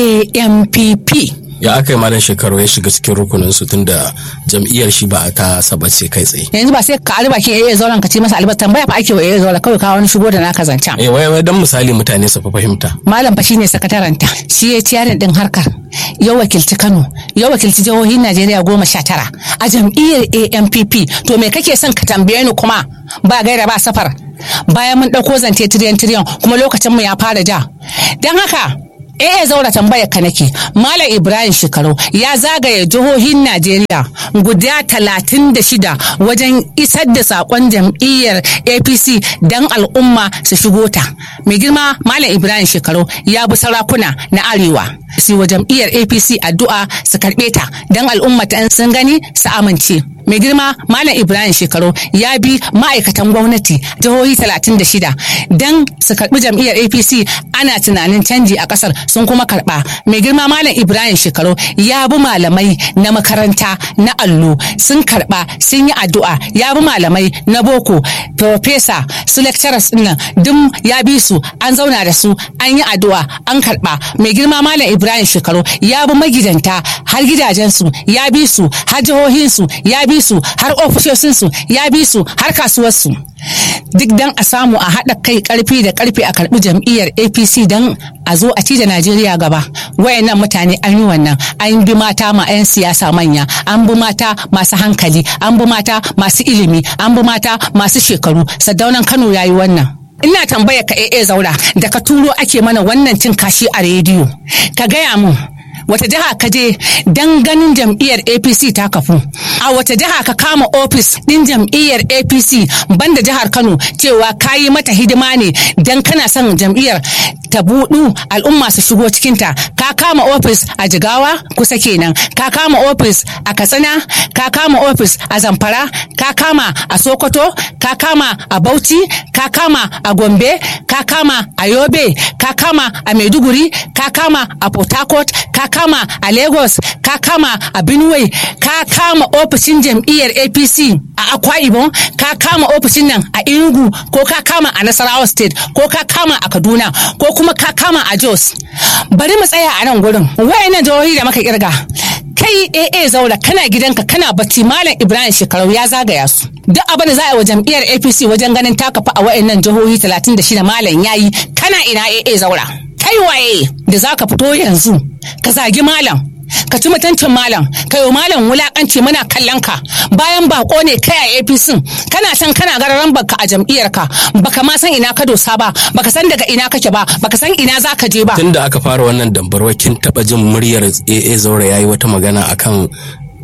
AMPP. ya aka yi malam shekaru ya shiga cikin rukunin su tunda jam'iyyar shi ba ta sabace kai tsaye Yanzu ba sai ka ari bakin AA zauren ka ce masa albar tambaya fa ake wa AA zauren kawai ka wani shigo da naka zancen. eh wai wai dan misali mutane su fa fahimta Malam fa shine sakataranta shi ya ciyarin din harkar ya wakilci Kano ya wakilci jihohin Najeriya goma sha tara a jam'iyyar ANPP to me kake son ka tambaye ni kuma ba gaira ba safar bayan mun ɗauko zance tiriyan tiriyan kuma lokacin mu ya fara ja don haka Eh zaura tambayar ka nake Malam Ibrahim Shekaru ya zagaye jihohin Najeriya guda talatin da shida wajen isar da sakon jam'iyyar APC don al'umma su shigo ta. Mai girma Malam Ibrahim Shekaru ya bi sarakuna na Arewa su wa jam'iyyar APC addu'a su karɓe ta don al'umma ta sun gani su amince. mai girma malam ibrahim shekaru ya bi ma'aikatan gwamnati jihohi 36 don su karbi jam'iyyar apc ana tunanin canji a kasar sun kuma karba mai girma malam ibrahim shekaru ya bi malamai na makaranta na allo sun karba sun yi addu'a ya bi malamai na boko profesa su lecturers dinnan duk ya bi su an zauna da su an yi addu'a an karba mai girma malam ibrahim shekaru ya bi magidanta har gidajensu ya bi su har jihohinsu ya bi su har ofisoshinsu ya bi su har kasuwarsu duk dan a samu a haɗa kai karfi da karfi a karɓi jam'iyyar apc don a zo a ci da najeriya gaba wayannan mutane an yi wannan an bi mata ma 'yan siyasa manya an bi mata masu hankali an bi mata masu ilimi an bi mata masu shekaru sadaunan kano ya yi wannan ina tambaya ka AA zaura da ka turo ake mana wannan cin kashi a rediyo ka gaya mun wata jiha ka je dan ganin jam'iyyar apc ta kafu a wata jiha ka kama ofis din jam'iyyar apc banda jihar kano cewa ka yi mata hidima ne dan kana son jam'iyyar ta budu al'umma su shigo cikinta ka kama ofis a jigawa kusa kenan ka kama ofis a katsina ka kama ofis a zamfara ka kama a sokoto ka kama a bauchi ka kama a gombe ka kama a yobe ka kama a maiduguri ka kama a port harcourt ka kama a lagos ka kama a benue ka kama ofishin jam'iyyar apc a akwa ibom ka kama ofishin nan a enugu ko ka kama a nasarawa state ko ka kama a kaduna ko kuma ka kama a jos bari mu tsaya a nan gurin wayannan jihohi da muka kirga kai AA zaura kana gidanka kana bacci malam Ibrahim Shekarau ya zagaya su duk abin da za a yi wa jam'iyyar APC wajen ganin takafa a wayannan jihohi 36 malam yayi kana ina AA zaura kai waye da zaka fito yanzu ka zagi malam ka ci mutuncin malam ka yi malam wulakanci muna kallon ka bayan bako ne kai a apc kana san kana gararan baka a jam'iyyar ka baka ma san ina ka dosa ba baka san daga ina kake ba baka san ina za ka je ba tunda aka fara wannan dambarwa kin taba jin muryar AA Zaura yayi wata magana akan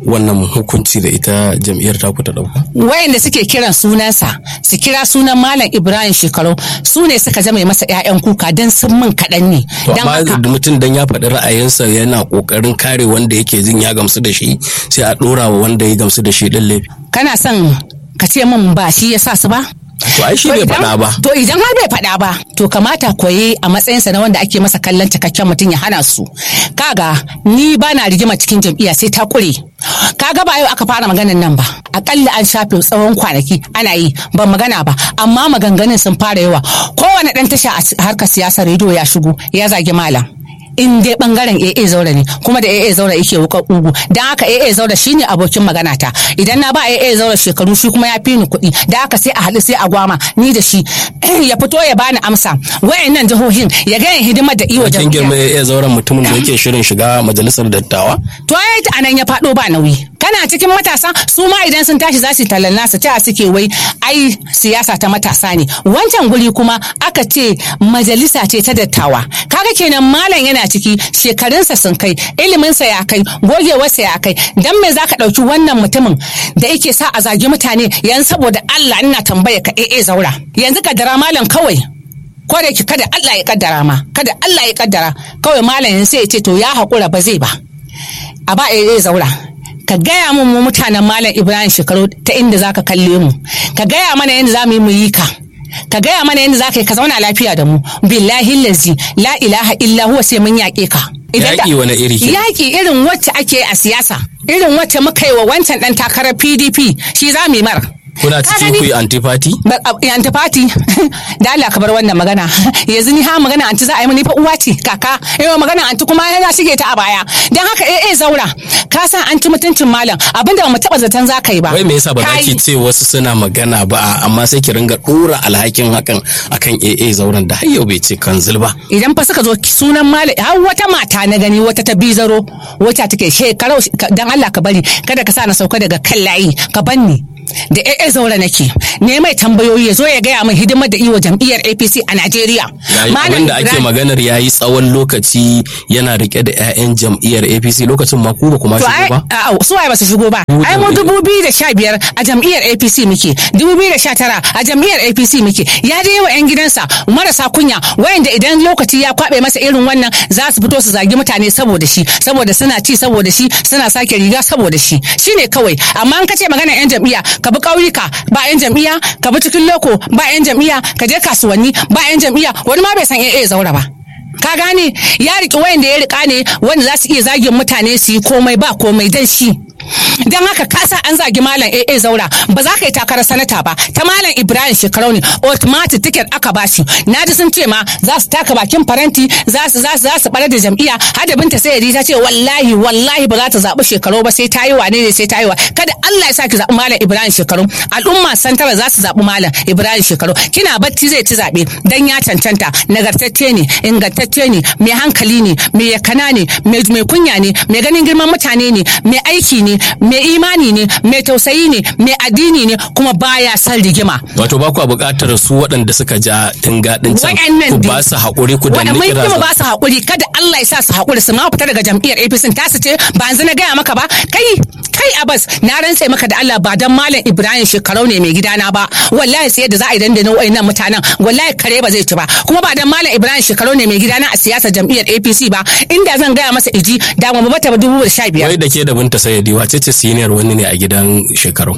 wannan hukunci da ita jam'iyyar taku ta dauka wayanda suke kiran sunansa su kira sunan malam ibrahim shekaru su ne suka zama masa 'ya'yan kuka don sun min kaɗan ne to Don amma haka- mutum dan ya faɗi ra'ayinsa yana kokarin kare wanda yake jin ya gamsu da shi sai a ɗora wa wanda ya gamsu da shi ɗin laifi kana son ka ce min ba shi ya sa su ba to ai shi To bai idan- faɗa ba To idan har bai faɗa ba, to kamata koyi a matsayinsa na wanda ake masa kallon cikakken mutum ya hana su. Kaga ni ba na rigima cikin jam'iyya sai ta kure. Kaga ba yau aka fara maganan nan ba. Akalla an shafe tsawon kwanaki ana yi ban magana ba. Amma maganganun sun fara yawa. Kowane ɗan tasha a s- harkar siyasar rediyo ya shigo ya zagi malam. in dai bangaren AA Zaura ne kuma da AA Zaura yake wuka ugu dan haka AA Zaura shine abokin magana ta idan na ba AA Zaura shekaru shi kuma ya fi ni kuɗi da haka sai a haɗu sai a gwama ni da shi ya fito ya bani amsa wayannan jihohin ya ga yin hidimar da iwa kin girma jami'a ya zauren mutumin da yake shirin shiga majalisar dattawa to ai ta anan ya faɗo ba nauyi kana cikin matasa su ma idan sun tashi za su tallan nasa ta suke wai ai siyasa ta matasa ne wancan guri kuma aka ce majalisa ce ta dattawa kaga kenan malam yana ciki shekarunsa sun kai iliminsa ya kai gogewarsa ya kai dan me zaka ɗauki wannan mutumin da yake sa a zagi mutane yanzu saboda Allah ina tambaya ka eh zaura yanzu ka dara malam kawai ko da yake kada Allah ya kaddara ma kada Allah ya kaddara kawai malamin sai ya ce to ya haƙura ba zai ba a ba ya zaura ka gaya mun mu mutanen malam ibrahim shekaru ta inda zaka kalle mu ka gaya mana yadda za mu yi mu yi ka ka gaya mana yadda za ka yi ka zauna lafiya da mu billahi lazi la ilaha illa huwa sai mun yaƙe ka Idan da- Yaƙi wani iri kenan? yaƙi irin wacce ake a siyasa irin wacce muka yi wa wancan ɗan takarar pdp shi za mu yi mara kuna Ka cikin gani? ku yi antifati Ba- a- antifati da Allah ka bar wannan magana yanzu ni ha magana anti za a yi mani fa uwa ce kaka yawa magana anti kuma yana shige ta a baya dan haka eh eh zaura ka san an ci mutuncin malam abinda ba mu taba zaton za ka yi ba wai me yasa ba za Ka yi. ki ce wasu suna magana ba amma sai ki ringa dora alhakin hakan akan AA zauren da har yau bai ce kanzil ba idan fa suka zo sunan malam har wata mata na gani wata ta bizaro wata take shekarau dan Allah ka bari kada ka sa na sauka daga kan layi ka banni da AA zaura nake ne mai tambayoyi ya zo ya gaya min hidimar da iwa jam'iyyar APC a Najeriya yayi abin da ake Ibrahim- maganar yayi tsawon lokaci yana rike da 'ya'yan jam'iyyar APC lokacin ma ku ba kuma To shigo ai ba a- su waye ba su shigo ba. Ai mu dubu biyu da sha biyar a jam'iyyar APC muke, dubu biyu da sha tara a jam'iyyar APC muke. Ya dai wa 'yan gidansa marasa kunya wayanda idan lokaci ya kwabe masa irin wannan za su fito su zagi mutane saboda shi, saboda suna ci saboda shi, suna sake riga saboda shi. Shine kawai. Amma an kace magana 'yan jam'iyya ka bi ƙauyuka ba 'yan jam'iyya, ka bi cikin loko ba 'yan jam'iyya, ka je kasuwanni ba 'yan jam'iyya, wani ma bai san AA zaura ba. ka gane ya riƙe wayanda ya riƙa ne wanda za su iya zagin mutane su yi komai ba komai dan shi don haka kasa an zagi malam AA zaura ba za ka yi takarar sanata ba ta malam Ibrahim shekarau ne automatic ticket aka ba shi na ji sun ce ma za su taka bakin faranti za su za su za su bare da jam'iyya hada binta sai ta ce wallahi wallahi ba za ta zaɓi shekarau ba sai ta yi wane ne sai ta yi wa kada Allah ya sa ki zaɓi malam Ibrahim shekarau al'umma santara za su zaɓi malam Ibrahim shekarau kina bacci zai ci zaɓe dan ya cancanta nagartacce ne ingantacce ne mai hankali ne mai yakana ne mai mai kunya ne mai ganin girman mutane ne mai aiki ne mai imani ne mai tausayi ne mai addini ne kuma baya son rigima wato ba ku buƙatar su waɗanda suka ja tingaɗin can Wa'annan ku dai. ba su haƙuri ku danni Waɗanda mun kira kuma ba su haƙuri kada Allah ya sa su haƙuri su ma fita daga jam'iyyar APC ta su ce ba yanzu na gaya maka ba kai kai Abbas na rantse maka da Allah ba dan Malam Ibrahim shekarau ne mai gidana ba wallahi sai da za a yi dandana wayannan mutanen wallahi kare ba zai ci ba kuma ba dan Malam Ibrahim shekarau ne mai gidana a siyasar jam'iyyar APC ba inda zan gaya masa iji da mu bata ba dubu da sha biyar wai da ke da binta sayyadi wace ce senior wani ne a gidan shekaru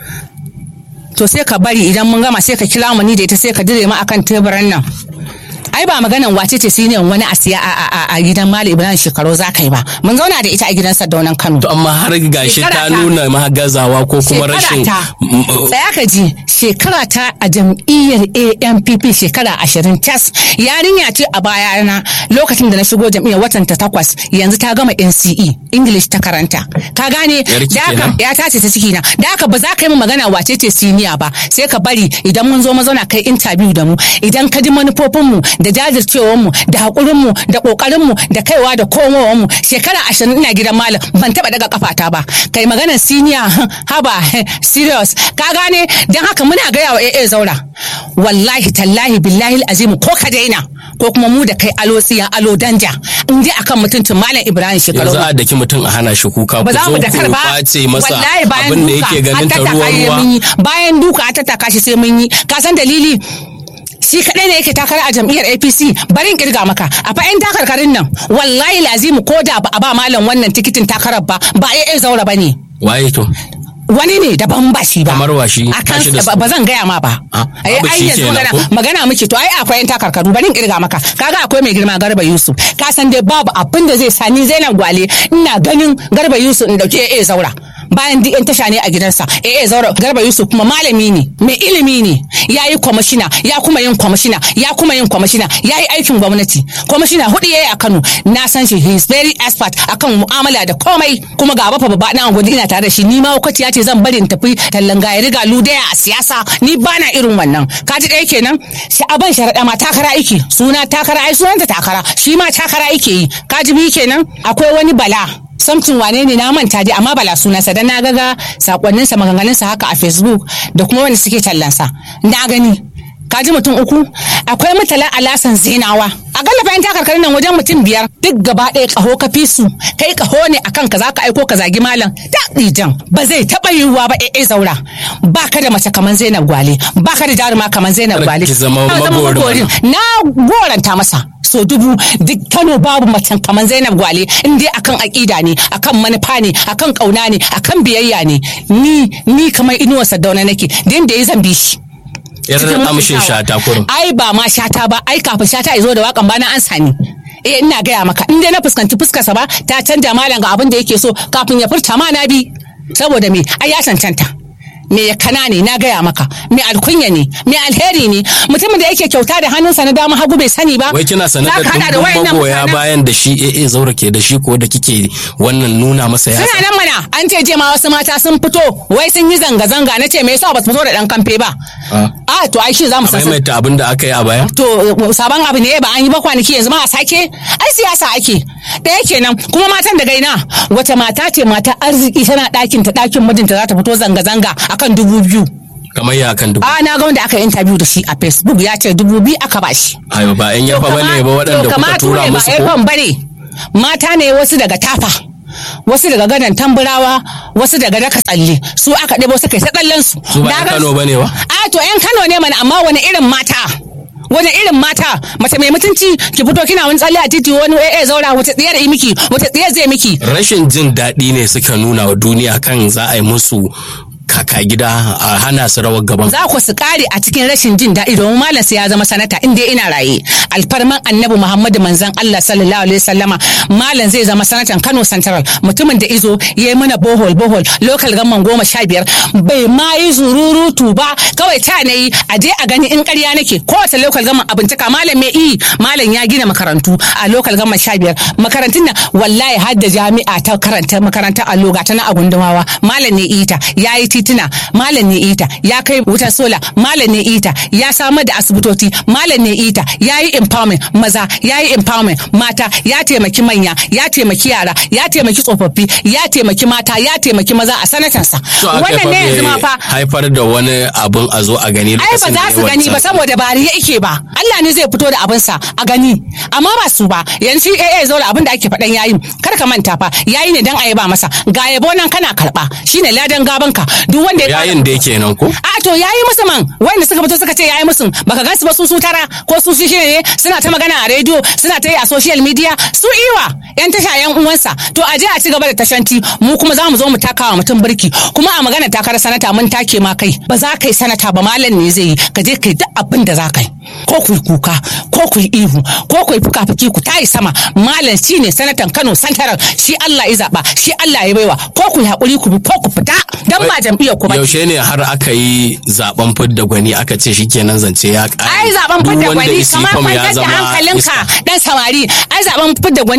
to sai ka bari idan mun gama sai ka kira mu ni da ita sai ka dire mu akan teburan nan ai ba maganan wace ce siniyan wani a siya a- a a gidan Mali Ibrahim shekaru za ka yi ba mun zauna da ita a gidan Sardaunan Kano to amma har gashi ta Shekara ta. nuna ma gazawa ko kuma Shekara rashin ta. Mm, uh, tsaya ka ji shekara ta a jam'iyyar ANPP shekara ashirin tas yarinya ce a bayana lokacin da na shigo jam'iyyar watan ta takwas yanzu ta gama NCE English ta karanta ka gane Yarki da haka kenan? ya tace ta ciki na da haka ba za ka yi mu magana wace ce siniya ba sai ka bari idan mun zo mu zauna kai interview da mu idan ka ji manufofin mu da jajircewar mu da hakurin mu da kokarin mu da kaiwa da komowar mu shekara ashirin ina gidan malam ban taba daga kafata ba kai maganar senior haba serious ka gane dan haka muna gaya wa AA zaura wallahi tallahi billahi azim ko ka daina ko kuma mu da kai alo tsiya alo danja in dai akan mutuncin malam Ibrahim shekaru yanzu a daki mutum a hana shi kuka ba za mu da kar ba kwace masa wallahi bayan abin da duka yake ganin an ta tattaka ruwa shi ruwa mun yi bayan duka an tattaka shi sai mun yi ka san dalili shi kadai ne yake takara a jam'iyyar APC bari in kirga maka a fa yan takarkarin nan wallahi lazimu ko da ba a ba malam wannan tikitin takarar ba ba AA zaura bane waye to wani ne daban ba shi ba Kamar wa shi? a Ba shi da kan su. ba zan gaya ma ba Ah, ai babu ai shi yanzu kenan magana ko? magana muke to ai akwai yan takarkaru bari in kirga maka kaga akwai mai girma Garba Yusuf ka san dai babu abin da zai sa ni Zainab Gwale ina ganin Garba Yusuf in dauke AA Zaura bayan duk yan tasha ne a gidansa AA Zaura Garba Yusuf kuma malami ne mai ilimi ne yayi kwamishina ya kuma yin kwamishina ya kuma yin kwamishina yayi aikin gwamnati kwamishina hudu yayi a Kano na san shi he is very expert akan mu'amala da komai kuma ga bafa babba na gudu ina tare da shi ni ma ya ce zan bari in tafi tallan gaya riga ludaya a siyasa ni bana irin wannan ka ji ɗaya kenan sha'aban sharaɗa ma takara aiki suna takara ai sunanta takara shi ma takara ake yi ka ji biyu kenan akwai wani bala samtin wane ne na manta dai amma bala sunansa dan na gaga sakonninsa maganganunsa haka a facebook da kuma wanda suke tallansa na gani ka ji mutum uku akwai mutala alasan zinawa a galla bayan takarkarin nan wajen mutum biyar duk gaba ɗaya ƙaho ka fi su kai ƙaho ne akan ka zaka aiko ka zagi malam ta ɗijan ba zai taɓa yiwuwa ba eh zaura ba ka da mace kamar zainab gwale ba ka da jaruma kamar zainab Kar gwale ki zama Ka magorin magorin. na goranta masa so dubu duk kano babu macen kamar zainab gwale in dai akan aƙida ne akan manufa ne akan ƙauna ne akan biyayya ne ni ni kamar inuwar sadauna nake da yadda ya zambi shi yar cikin amshin mutuntawa. shata kurum ai ba ma shata ba ai kafin shata ya zo da wakan bana an sani eh ina gaya maka in dai na fuskanci fuskarsa ba ta canja malam ga abin da yake so kafin ya furta ma na bi saboda me ai ya cancanta me ya kana ne na gaya maka me alkunya ne me alheri ne mutumin da yake kyauta da hannunsa na dama hagu bai sani ba wai kina sanar Za da ka hada dumbin wayannan magoya mutanen? bayan da shi AA zaura ke da shi ko da kike wannan nuna masa ya suna nan mana an ce je ma wasu mata sun fito wai sun yi zanga-zanga na ce me yasa ba su fito da dan kamfe ba Ah. a to ai shi za mu a san maimaita abin da aka yi a baya to sabon abu ne ba an yi ba kwanaki yanzu ma a sake ai siyasa ake ɗaya kenan kuma matan da gaina wace mata ce mata arziki tana ɗakin ta ɗakin mijinta za ta fito zanga-zanga akan dubu biyu kamar ya kan dubu a na ga wanda aka yi interview da shi a facebook ya ce dubu biyu aka ba shi ayo ba yan yafa bane ba waɗanda kuka tura musu ko ko bane mata ne wasu daga tafa wasu daga gadon tamburawa wasu daga daka tsalle su aka ɗebo suka yi ta tsallen su su ba Na yan ga Kano bane ba A to yan Kano ne mana amma wani irin mata wani irin mata mace mai mutunci ki fito kina wani tsalle a titi wani eh zaura wata tsiyar yi miki wata tsiyar zai miki rashin jin daɗi ne suka nuna wa duniya kan za a yi musu kaka gida a hana su rawar gaban za ku su kare a cikin rashin jin daɗi domin malam sai ya zama sanata inda ina raye alfarman annabi muhammadu manzon allah sallallahu alaihi wasallama malam zai zama sanatan kano central mutumin da izo ya yi mana bohol bohol local gamman goma sha biyar bai ma yi zururutu ba kawai ta na yi a je a gani in ƙarya nake kowace local gamman a bincika malam mai iyi malam ya gina makarantu a local gamman sha biyar makarantun nan wallahi har da jami'a ta karanta makarantar allo ga ta na a gundumawa malam ne ita ya yi tituna malam ne ita ya kai wutar sola malam ne ita ya samar da asibitoci malam ne ita ya yi empowerment maza ya yi empowerment mata ya taimaki manya ya taimaki yara ya taimaki tsofaffi ya taimaki mata ya taimaki maza a sanatansa to aka wannan ne yanzu ma fa fa bai haifar da wani abun a zo a gani ai ba lokacin da za ya su gani ba wancan. saboda ba riya ike ba Allah ne zai fito da abinsa a gani amma ba su ba yanzu AA zo da abin da ake faɗan yayin kar ka manta fa yayi ne dan a ba masa ga yabo nan kana karba shine ladan gabanka duk wanda ya yayin da yake nan ko a to yayi musu man wanda suka fito suka ce yayi musu baka gansu ba su su tara ko su shi ne suna ta magana a rediyo suna ta yi a social media su iwa yan tasha yan uwansa to a je a ci gaba da tashanti mu kuma za mu zo mu taka wa mutum birki kuma a magana takarar sanata mun take ma kai ba za ka yi sanata ba malam ne zai yi ka je ka yi duk abin da za ka yi ko ku yi kuka ko ku yi ihu ko ku yi fuka-fuki ku tayi sama malam shi ne sanatan kano santaral shi Allah ya zaba shi Allah ya baiwa ko ku yi haƙuri ku bi ko ku fita dan ba jam'iyyar ku ba yaushe ne har aka yi zaben fidda gwani aka ce shikenan zance ya ƙare ai zaben Duk fidda wanda gwani isi kamar fam ya kwantar da zama hankalinka iska. dan samari ai zaben fidda gwani a ofishin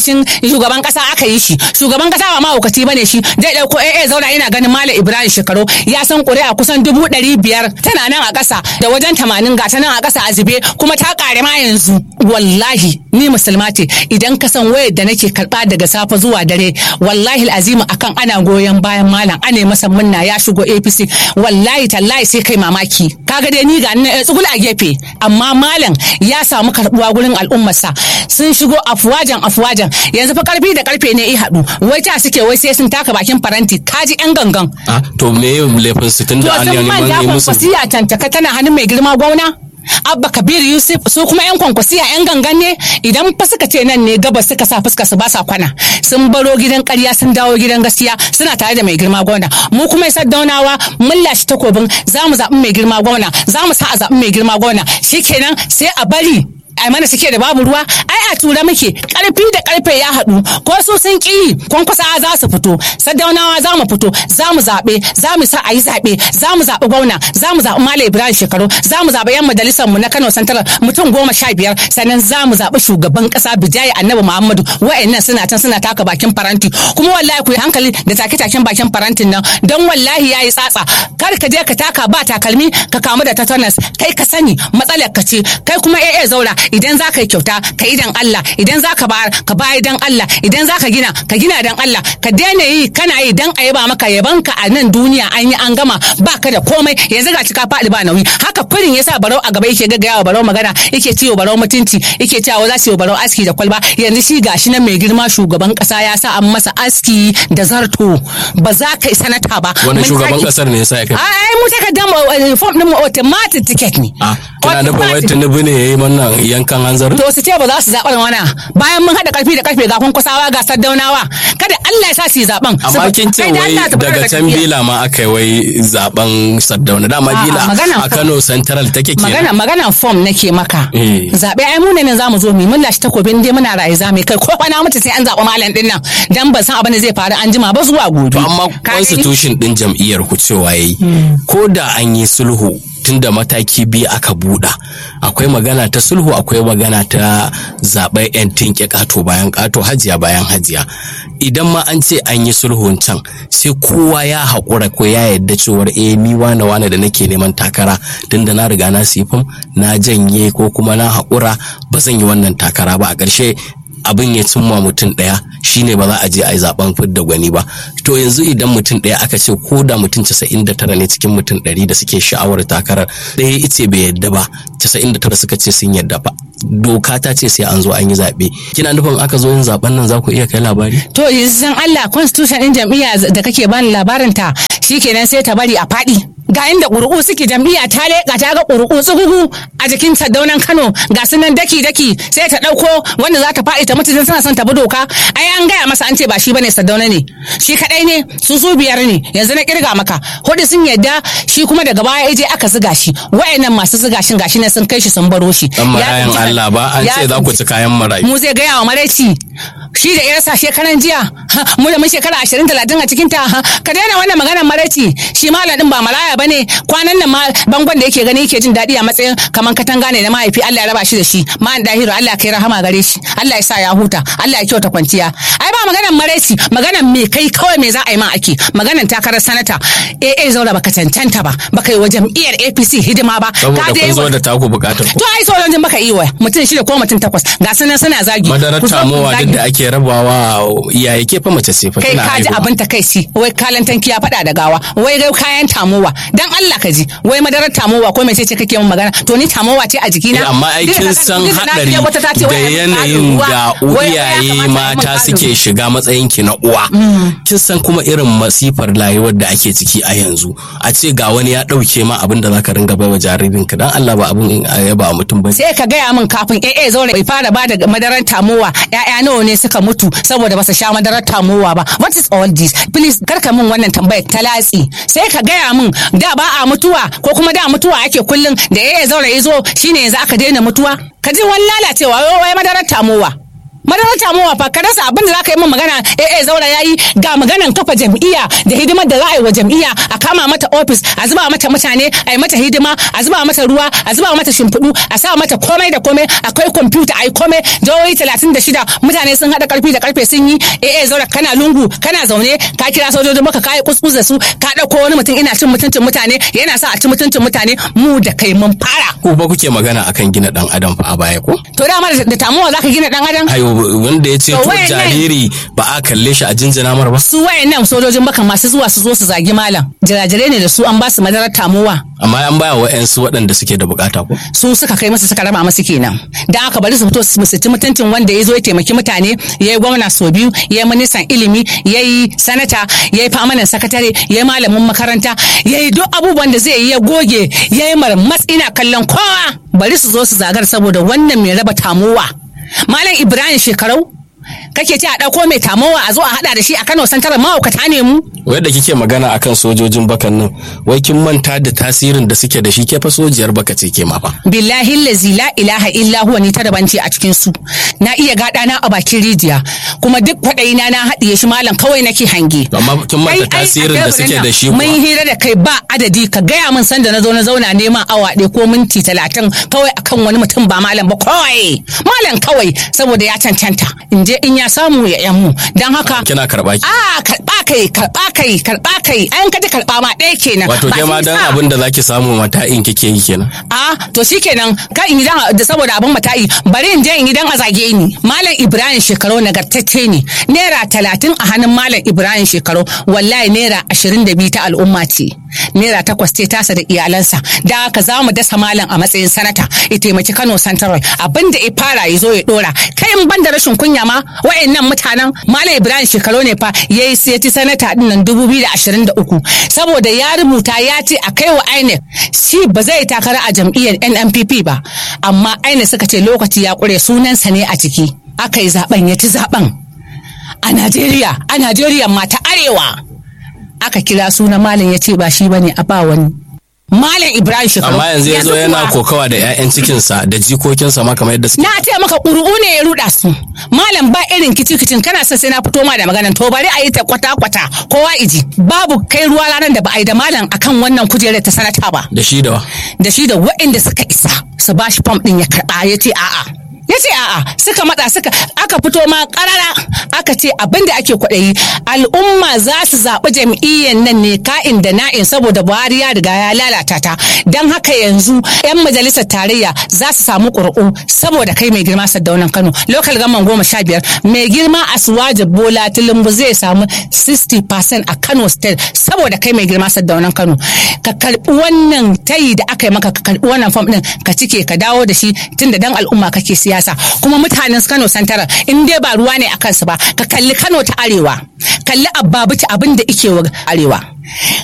ofishin shugaban kasa aka yi shi shugaban kasa ba mahaukaci bane shi zai dauko AA zauna ina ganin Malam Ibrahim Shekaru ya san ƙuri'a kusan dubu ɗari biyar tana nan a ƙasa da wajen tamanin ga ta nan a ƙasa a zube kuma ta ƙare ma yanzu wallahi ni musulma ce idan ka san wayar da nake karɓa daga safe zuwa dare wallahi azimu akan ana goyon bayan malam ane masa munna ya shigo APC wallahi tallahi sai kai mamaki kaga dai ni ga nan tsugul a gefe amma malam ya samu karɓuwa gurin al'ummarsa sun shigo afuwajan afuwajan yanzu fa karfi da karfe ne i haɗu wai ta suke wai sai sun taka bakin faranti kaji yan gangan Ah, to me laifin su tun to da an sun yi manta neman yi musu kwankwasiya tantaka tana hannun mai girma gwamna abba kabir yusuf su kuma yan kwankwasiya yan gangan ne idan fa suka ce nan ne gabas suka sa fuska su ba sa kwana sun baro gidan ƙarya sun dawo gidan gaskiya suna tare da mai girma gwamna mu kuma ya daunawa mun lashe takobin za mu zaɓi mai girma gwamna za mu sa a zaɓi mai girma gwamna shikenan sai a bari ai mana suke da babu ruwa ai a tura muke karfi da karfe ya haɗu ko su sun ƙi kwankwasa za su fito sadaunawa za mu fito za mu zaɓe za mu sa a yi zaɓe za mu zaɓi gwamna za mu zaɓi malam ibrahim shekaru za mu zaɓi yan majalisar mu na kano santarar mutum goma sha biyar sannan za mu zaɓi shugaban ƙasa bijayi annabi muhammadu wa'annan suna can suna taka bakin faranti kuma wallahi ku yi hankali da take-taken bakin farantin nan don wallahi ya yi tsatsa kar ka je ka taka ba takalmi ka kamu da tetanus kai ka sani matsalar ka ce kai kuma eh zaura idan za ka yi kyauta ka yi dan Allah idan za ka bayar ka bayar dan Allah idan za ka gina ka gina dan Allah ka daina yi kana yi dan a yaba maka yaban ka a nan duniya an yi an gama ba ka da komai yanzu ga cika faɗi ba nauyi haka kurin yasa barau a gaba yake gaggaya wa barau magana yake ciwo barau mutunci yake cewa za su yi barau aski da kwalba yanzu shi gashi nan mai girma shugaban kasa ya sa an masa aski da zarto ba za ka yi sanata ba wani Mun shugaban sake- kasar ne ya sa ya kai ai mu takardar form din mu automatic ticket ne ah kina nufin wai Automatic. tunubu ne yayi wannan yankan hanzar to su ce ba za su zaɓar wana bayan mun haɗa ƙarfi da ƙarfe ga kwankwasawa ga saddaunawa kada Allah ya sa su yi zaɓen amma kin ce wai daga can bila ma aka yi wai zaben saddauna dama A'a, bila maganan a fa- Kano Central take kenan magana magana form nake maka Eh. zaɓe ai mu ne nan zamu zo mu mun lashe takobin dai muna raye zamu kai ko kwana mutu sai an zaɓi malam din nan dan ban san abin da zai faru an jima ba zuwa gobe To amma Ka gani? constitution din jam'iyyar ku cewa yayi ko da an yi sulhu tunda mataki biyu aka buɗa akwai magana ta sulhu akwai magana ta zaɓen yan tinke ƙato bayan ƙato hajiya bayan hajiya idan ma an ce an yi sulhun can sai kowa ya haƙura ko ya yarda cewar eh ni wane wane da nake neman takara tunda na riga na sifin na janye ko kuma na haƙura ba zan yi wannan takara ba a ƙarshe abin ya cimma mutum ɗaya shine ba za a je a yi zaben fidda gwani ba to yanzu idan mutum ɗaya aka ce ko da mutum 99 ne cikin mutum 100 da suke sha'awar takarar ɗaya ice bai yadda ba 99 suka ce sun yadda ba doka ta ce sai an zo an yi zaɓe kina nufin aka zo yin zaben nan za ku iya kai labari to yanzu san Allah constitution din jam'iyya da kake bani labarin ta shikenan sai ta bari a faɗi ga inda ƙuri'u suke jam'iyya ta leƙa ta ga ƙuri'u tsugugu a jikin sardaunan Kano ga su nan daki daki sai ta ɗauko wanda za ta faɗi ta mutu tana son ta bi doka ai an gaya masa an ce ba shi bane sardauna ne shi kaɗai ne su su biyar ne yanzu na kirga maka hudu sun yadda shi kuma daga baya ya je aka ziga shi wa'annan masu ziga shin gashi ne sun kai shi sun baro shi dan marayan Ya tsinci- Allah ba an ya ce za ku tsinci- ci kayan marayu mu zai gaya wa maraici shi da yarsa shekaran jiya ha, mu da mun shekara ashirin talatin a cikin ta ha, ka daina wannan maganar maraici shi malam din ba maraya bane kwanan nan ma bangon da yake gani yake jin daɗi a matsayin kaman katanga ne na mahaifi Allah ya raba shi da shi ma'an dahiru Allah ya kai rahama gare shi Allah ya sa ya huta Allah ya kyauta kwanciya ai ba maganar maraici maganar me kai kawai me za a yi ma ake maganar takarar sanata eh eh zaura baka cancanta ba baka yi wa jam'iyyar APC hidima ba saboda dai kun zo wa- da taku bukatar ku to ai sauran jin baka iya mutum shida ko mutum takwas ga sunan suna zagi madarar Ku zo ku tamowa zagi. duk da ake rabawa iyaye ke fa mace ce fa kai tana ka ji haihuwa. abin takaici wai kalan tanki ya faɗa da gawa wai gai kayan tamowa dan Allah ka ji wai madarar tamowa ko mece ce kake min magana to ni tamowa ce a jikina Eh, amma ai Duk da kin ka- san duk da na hadari je wata ta ce da wai ai mun yanayin ƙarin ruwa. da Wai- wai ya iyaye kamata ai mun mata ƙarin suke ruwa. shiga matsayin ki na uwa kin san kuma irin masifar rayuwar da ake ciki a yanzu a ce ga wani ya dauke ma abin da zaka ringa baiwa jaririnka dan Allah ba abin a yaba wa mutum bane sai ka gaya min kafin AA zaure bai fara ba da madarar tamowa ƴaƴa nawa ne suka mutu saboda ba su sha madarar tamowa ba what is all this please kar ka min wannan tambayar ta latsi sai ka gaya min da ba a mutuwa ko kuma da mutuwa ake kullum da AA zaure ya zo shine yanzu aka daina mutuwa ka ji wani lalacewa wai wai madarar tamowa madarar tamuwa fa ka rasa abin da za ka yi min magana eh eh zaura yayi ga maganan kafa jam'iyya da hidimar da za a yi wa jam'iyya a kama mata ofis a zuba mata mutane a yi mata hidima a zuba mata ruwa a zuba mata shimfiɗu a sa mata komai da komai akwai kwamfuta a yi komai jihohi talatin da shida mutane sun haɗa karfi da karfe sun yi eh eh zaura kana lungu kana zaune ka kira sojojin maka ka yi kuskus da su ka ɗauko wani mutum ina cin mutuncin mutane yana sa a ci mutuncin mutane mu da kai mun fara. Ku ba kuke magana akan gina dan adam fa a baya ko? To dama da tamuwa za ka gina dan adam? Ayo wanda ya ce To to wayannan- jariri ba a kalle shi a jinjina mar ba. Su wayannan sojojin baka masu zuwa su zo su zagi malam. Jirajire ne da su an ba su madarar tamuwa. Amma an baya wa 'yansu waɗanda suke da bukata ko? su suka kai masa suka raba masa kenan da aka bari su fito su su ci mutuncin wanda ya zo ya taimaki mutane ya yi gwamna sau biyu ya yi ministan ilimi ya yi sanata ya yi famanin sakatare ya yi malamin makaranta ya yi duk abubuwan da zai yi ya goge ya yi marmas ina kallon kowa bari su zo su zagar saboda wannan mai raba tamowa malam ibrahim shekarau kake ce a ɗauko mai tamowa a zo a haɗa da shi a kano santarar mahaukata ne mu Wadda kike magana akan sojojin bakan nan, wai kin manta da tasirin da suke da shi ke fa sojiyar baka ce ke ma fa. billahi lazi la ilaha illa huwa ni ta daban ce a cikin su na iya gada na a bakin rijiya kuma duk kwaɗayi na na haɗiye shi malam kawai nake hange Amma kin manta Ai, ai, tasirin a da suke teburin da shi nan, kuwa. mun hira da kai ba adadi ka gaya min sanda na zo na zauna neman awa ɗaya ko minti talatin kawai akan wani mutum ba malam ba kawai malam kawai saboda ya cancanta in je in ya samu ya yan mu don haka Kina karɓa ki. a karɓa kai karɓa kai karɓa kai an kaji karɓa ma ɗaya kenan Wato ke Ba ma shi dan sa- abin da zaki samu mata'in kike yi kenan. a to shikenan ka in gidan da saboda abin mata'i bari in je in gidan a zage ni malam ibrahim shekaru nagartacce ne naira talatin a hannun malam ibrahim shekaru wallahi naira ashirin da biyu ta al'umma ce naira takwas ce tasa da iyalansa da haka za mu dasa malam a matsayin sanata ya taimaki kano central abin da ya fara ya zo ya dora kai in ban da rashin kunya ma wa'annan mutanen malam ibrahim shekaru ne fa ya yi sai ci sanata din nan dubu biyu da ashirin da uku saboda ya rubuta ya ce a kai wa inec shi ba zai takara a jam'iyyar nnpp ba amma inec suka ce lokaci ya kure sunansa ne a ciki aka yi zaben ya ci zaben a najeriya a najeriya ma ta arewa aka kira sunan malam ya ce ba shi bane a ba wani malam ibrahim shekaru Amma yanzu ya zo kuwa- yana kokawa da 'ya'yan cikinsa da jikokinsa ma kamar yadda suke. na ce maka ƙuru'u ne ya ruɗa su malam ba irin kicin kana son sai na fito ma da maganan to bari a yi ta kwata-kwata kowa iji babu kai ruwa ranar da ba a yi da malam akan wannan kujerar ta sanata ba Da shi da wa. da shi da waɗanda suka isa su ba shi fam ɗin ya karɓa ya ce a'a ya ce a'a suka matsa suka aka fito ma ƙarara aka ce abin da ake kwaɗayi al'umma za su zaɓi jam'iyyar nan ne ka'in da na'in saboda buhari ya riga ya lalata ta don haka yanzu 'yan majalisar tarayya za su samu ƙuri'u saboda kai mai girma sadaunan kano lokal gaman goma sha biyar mai girma asuwaje bola tilimbu zai samu 60% a kano state saboda kai mai girma sadaunan kano ka karbi wannan tayi da aka yi maka ka karbi wannan fam din ka cike ka dawo da shi tunda dan al'umma kake siyasa kuma mutanen kano santara in dai ba ruwa ne a kansu ba ka kalli kano ta arewa kalli abbabuci abin da ike wa arewa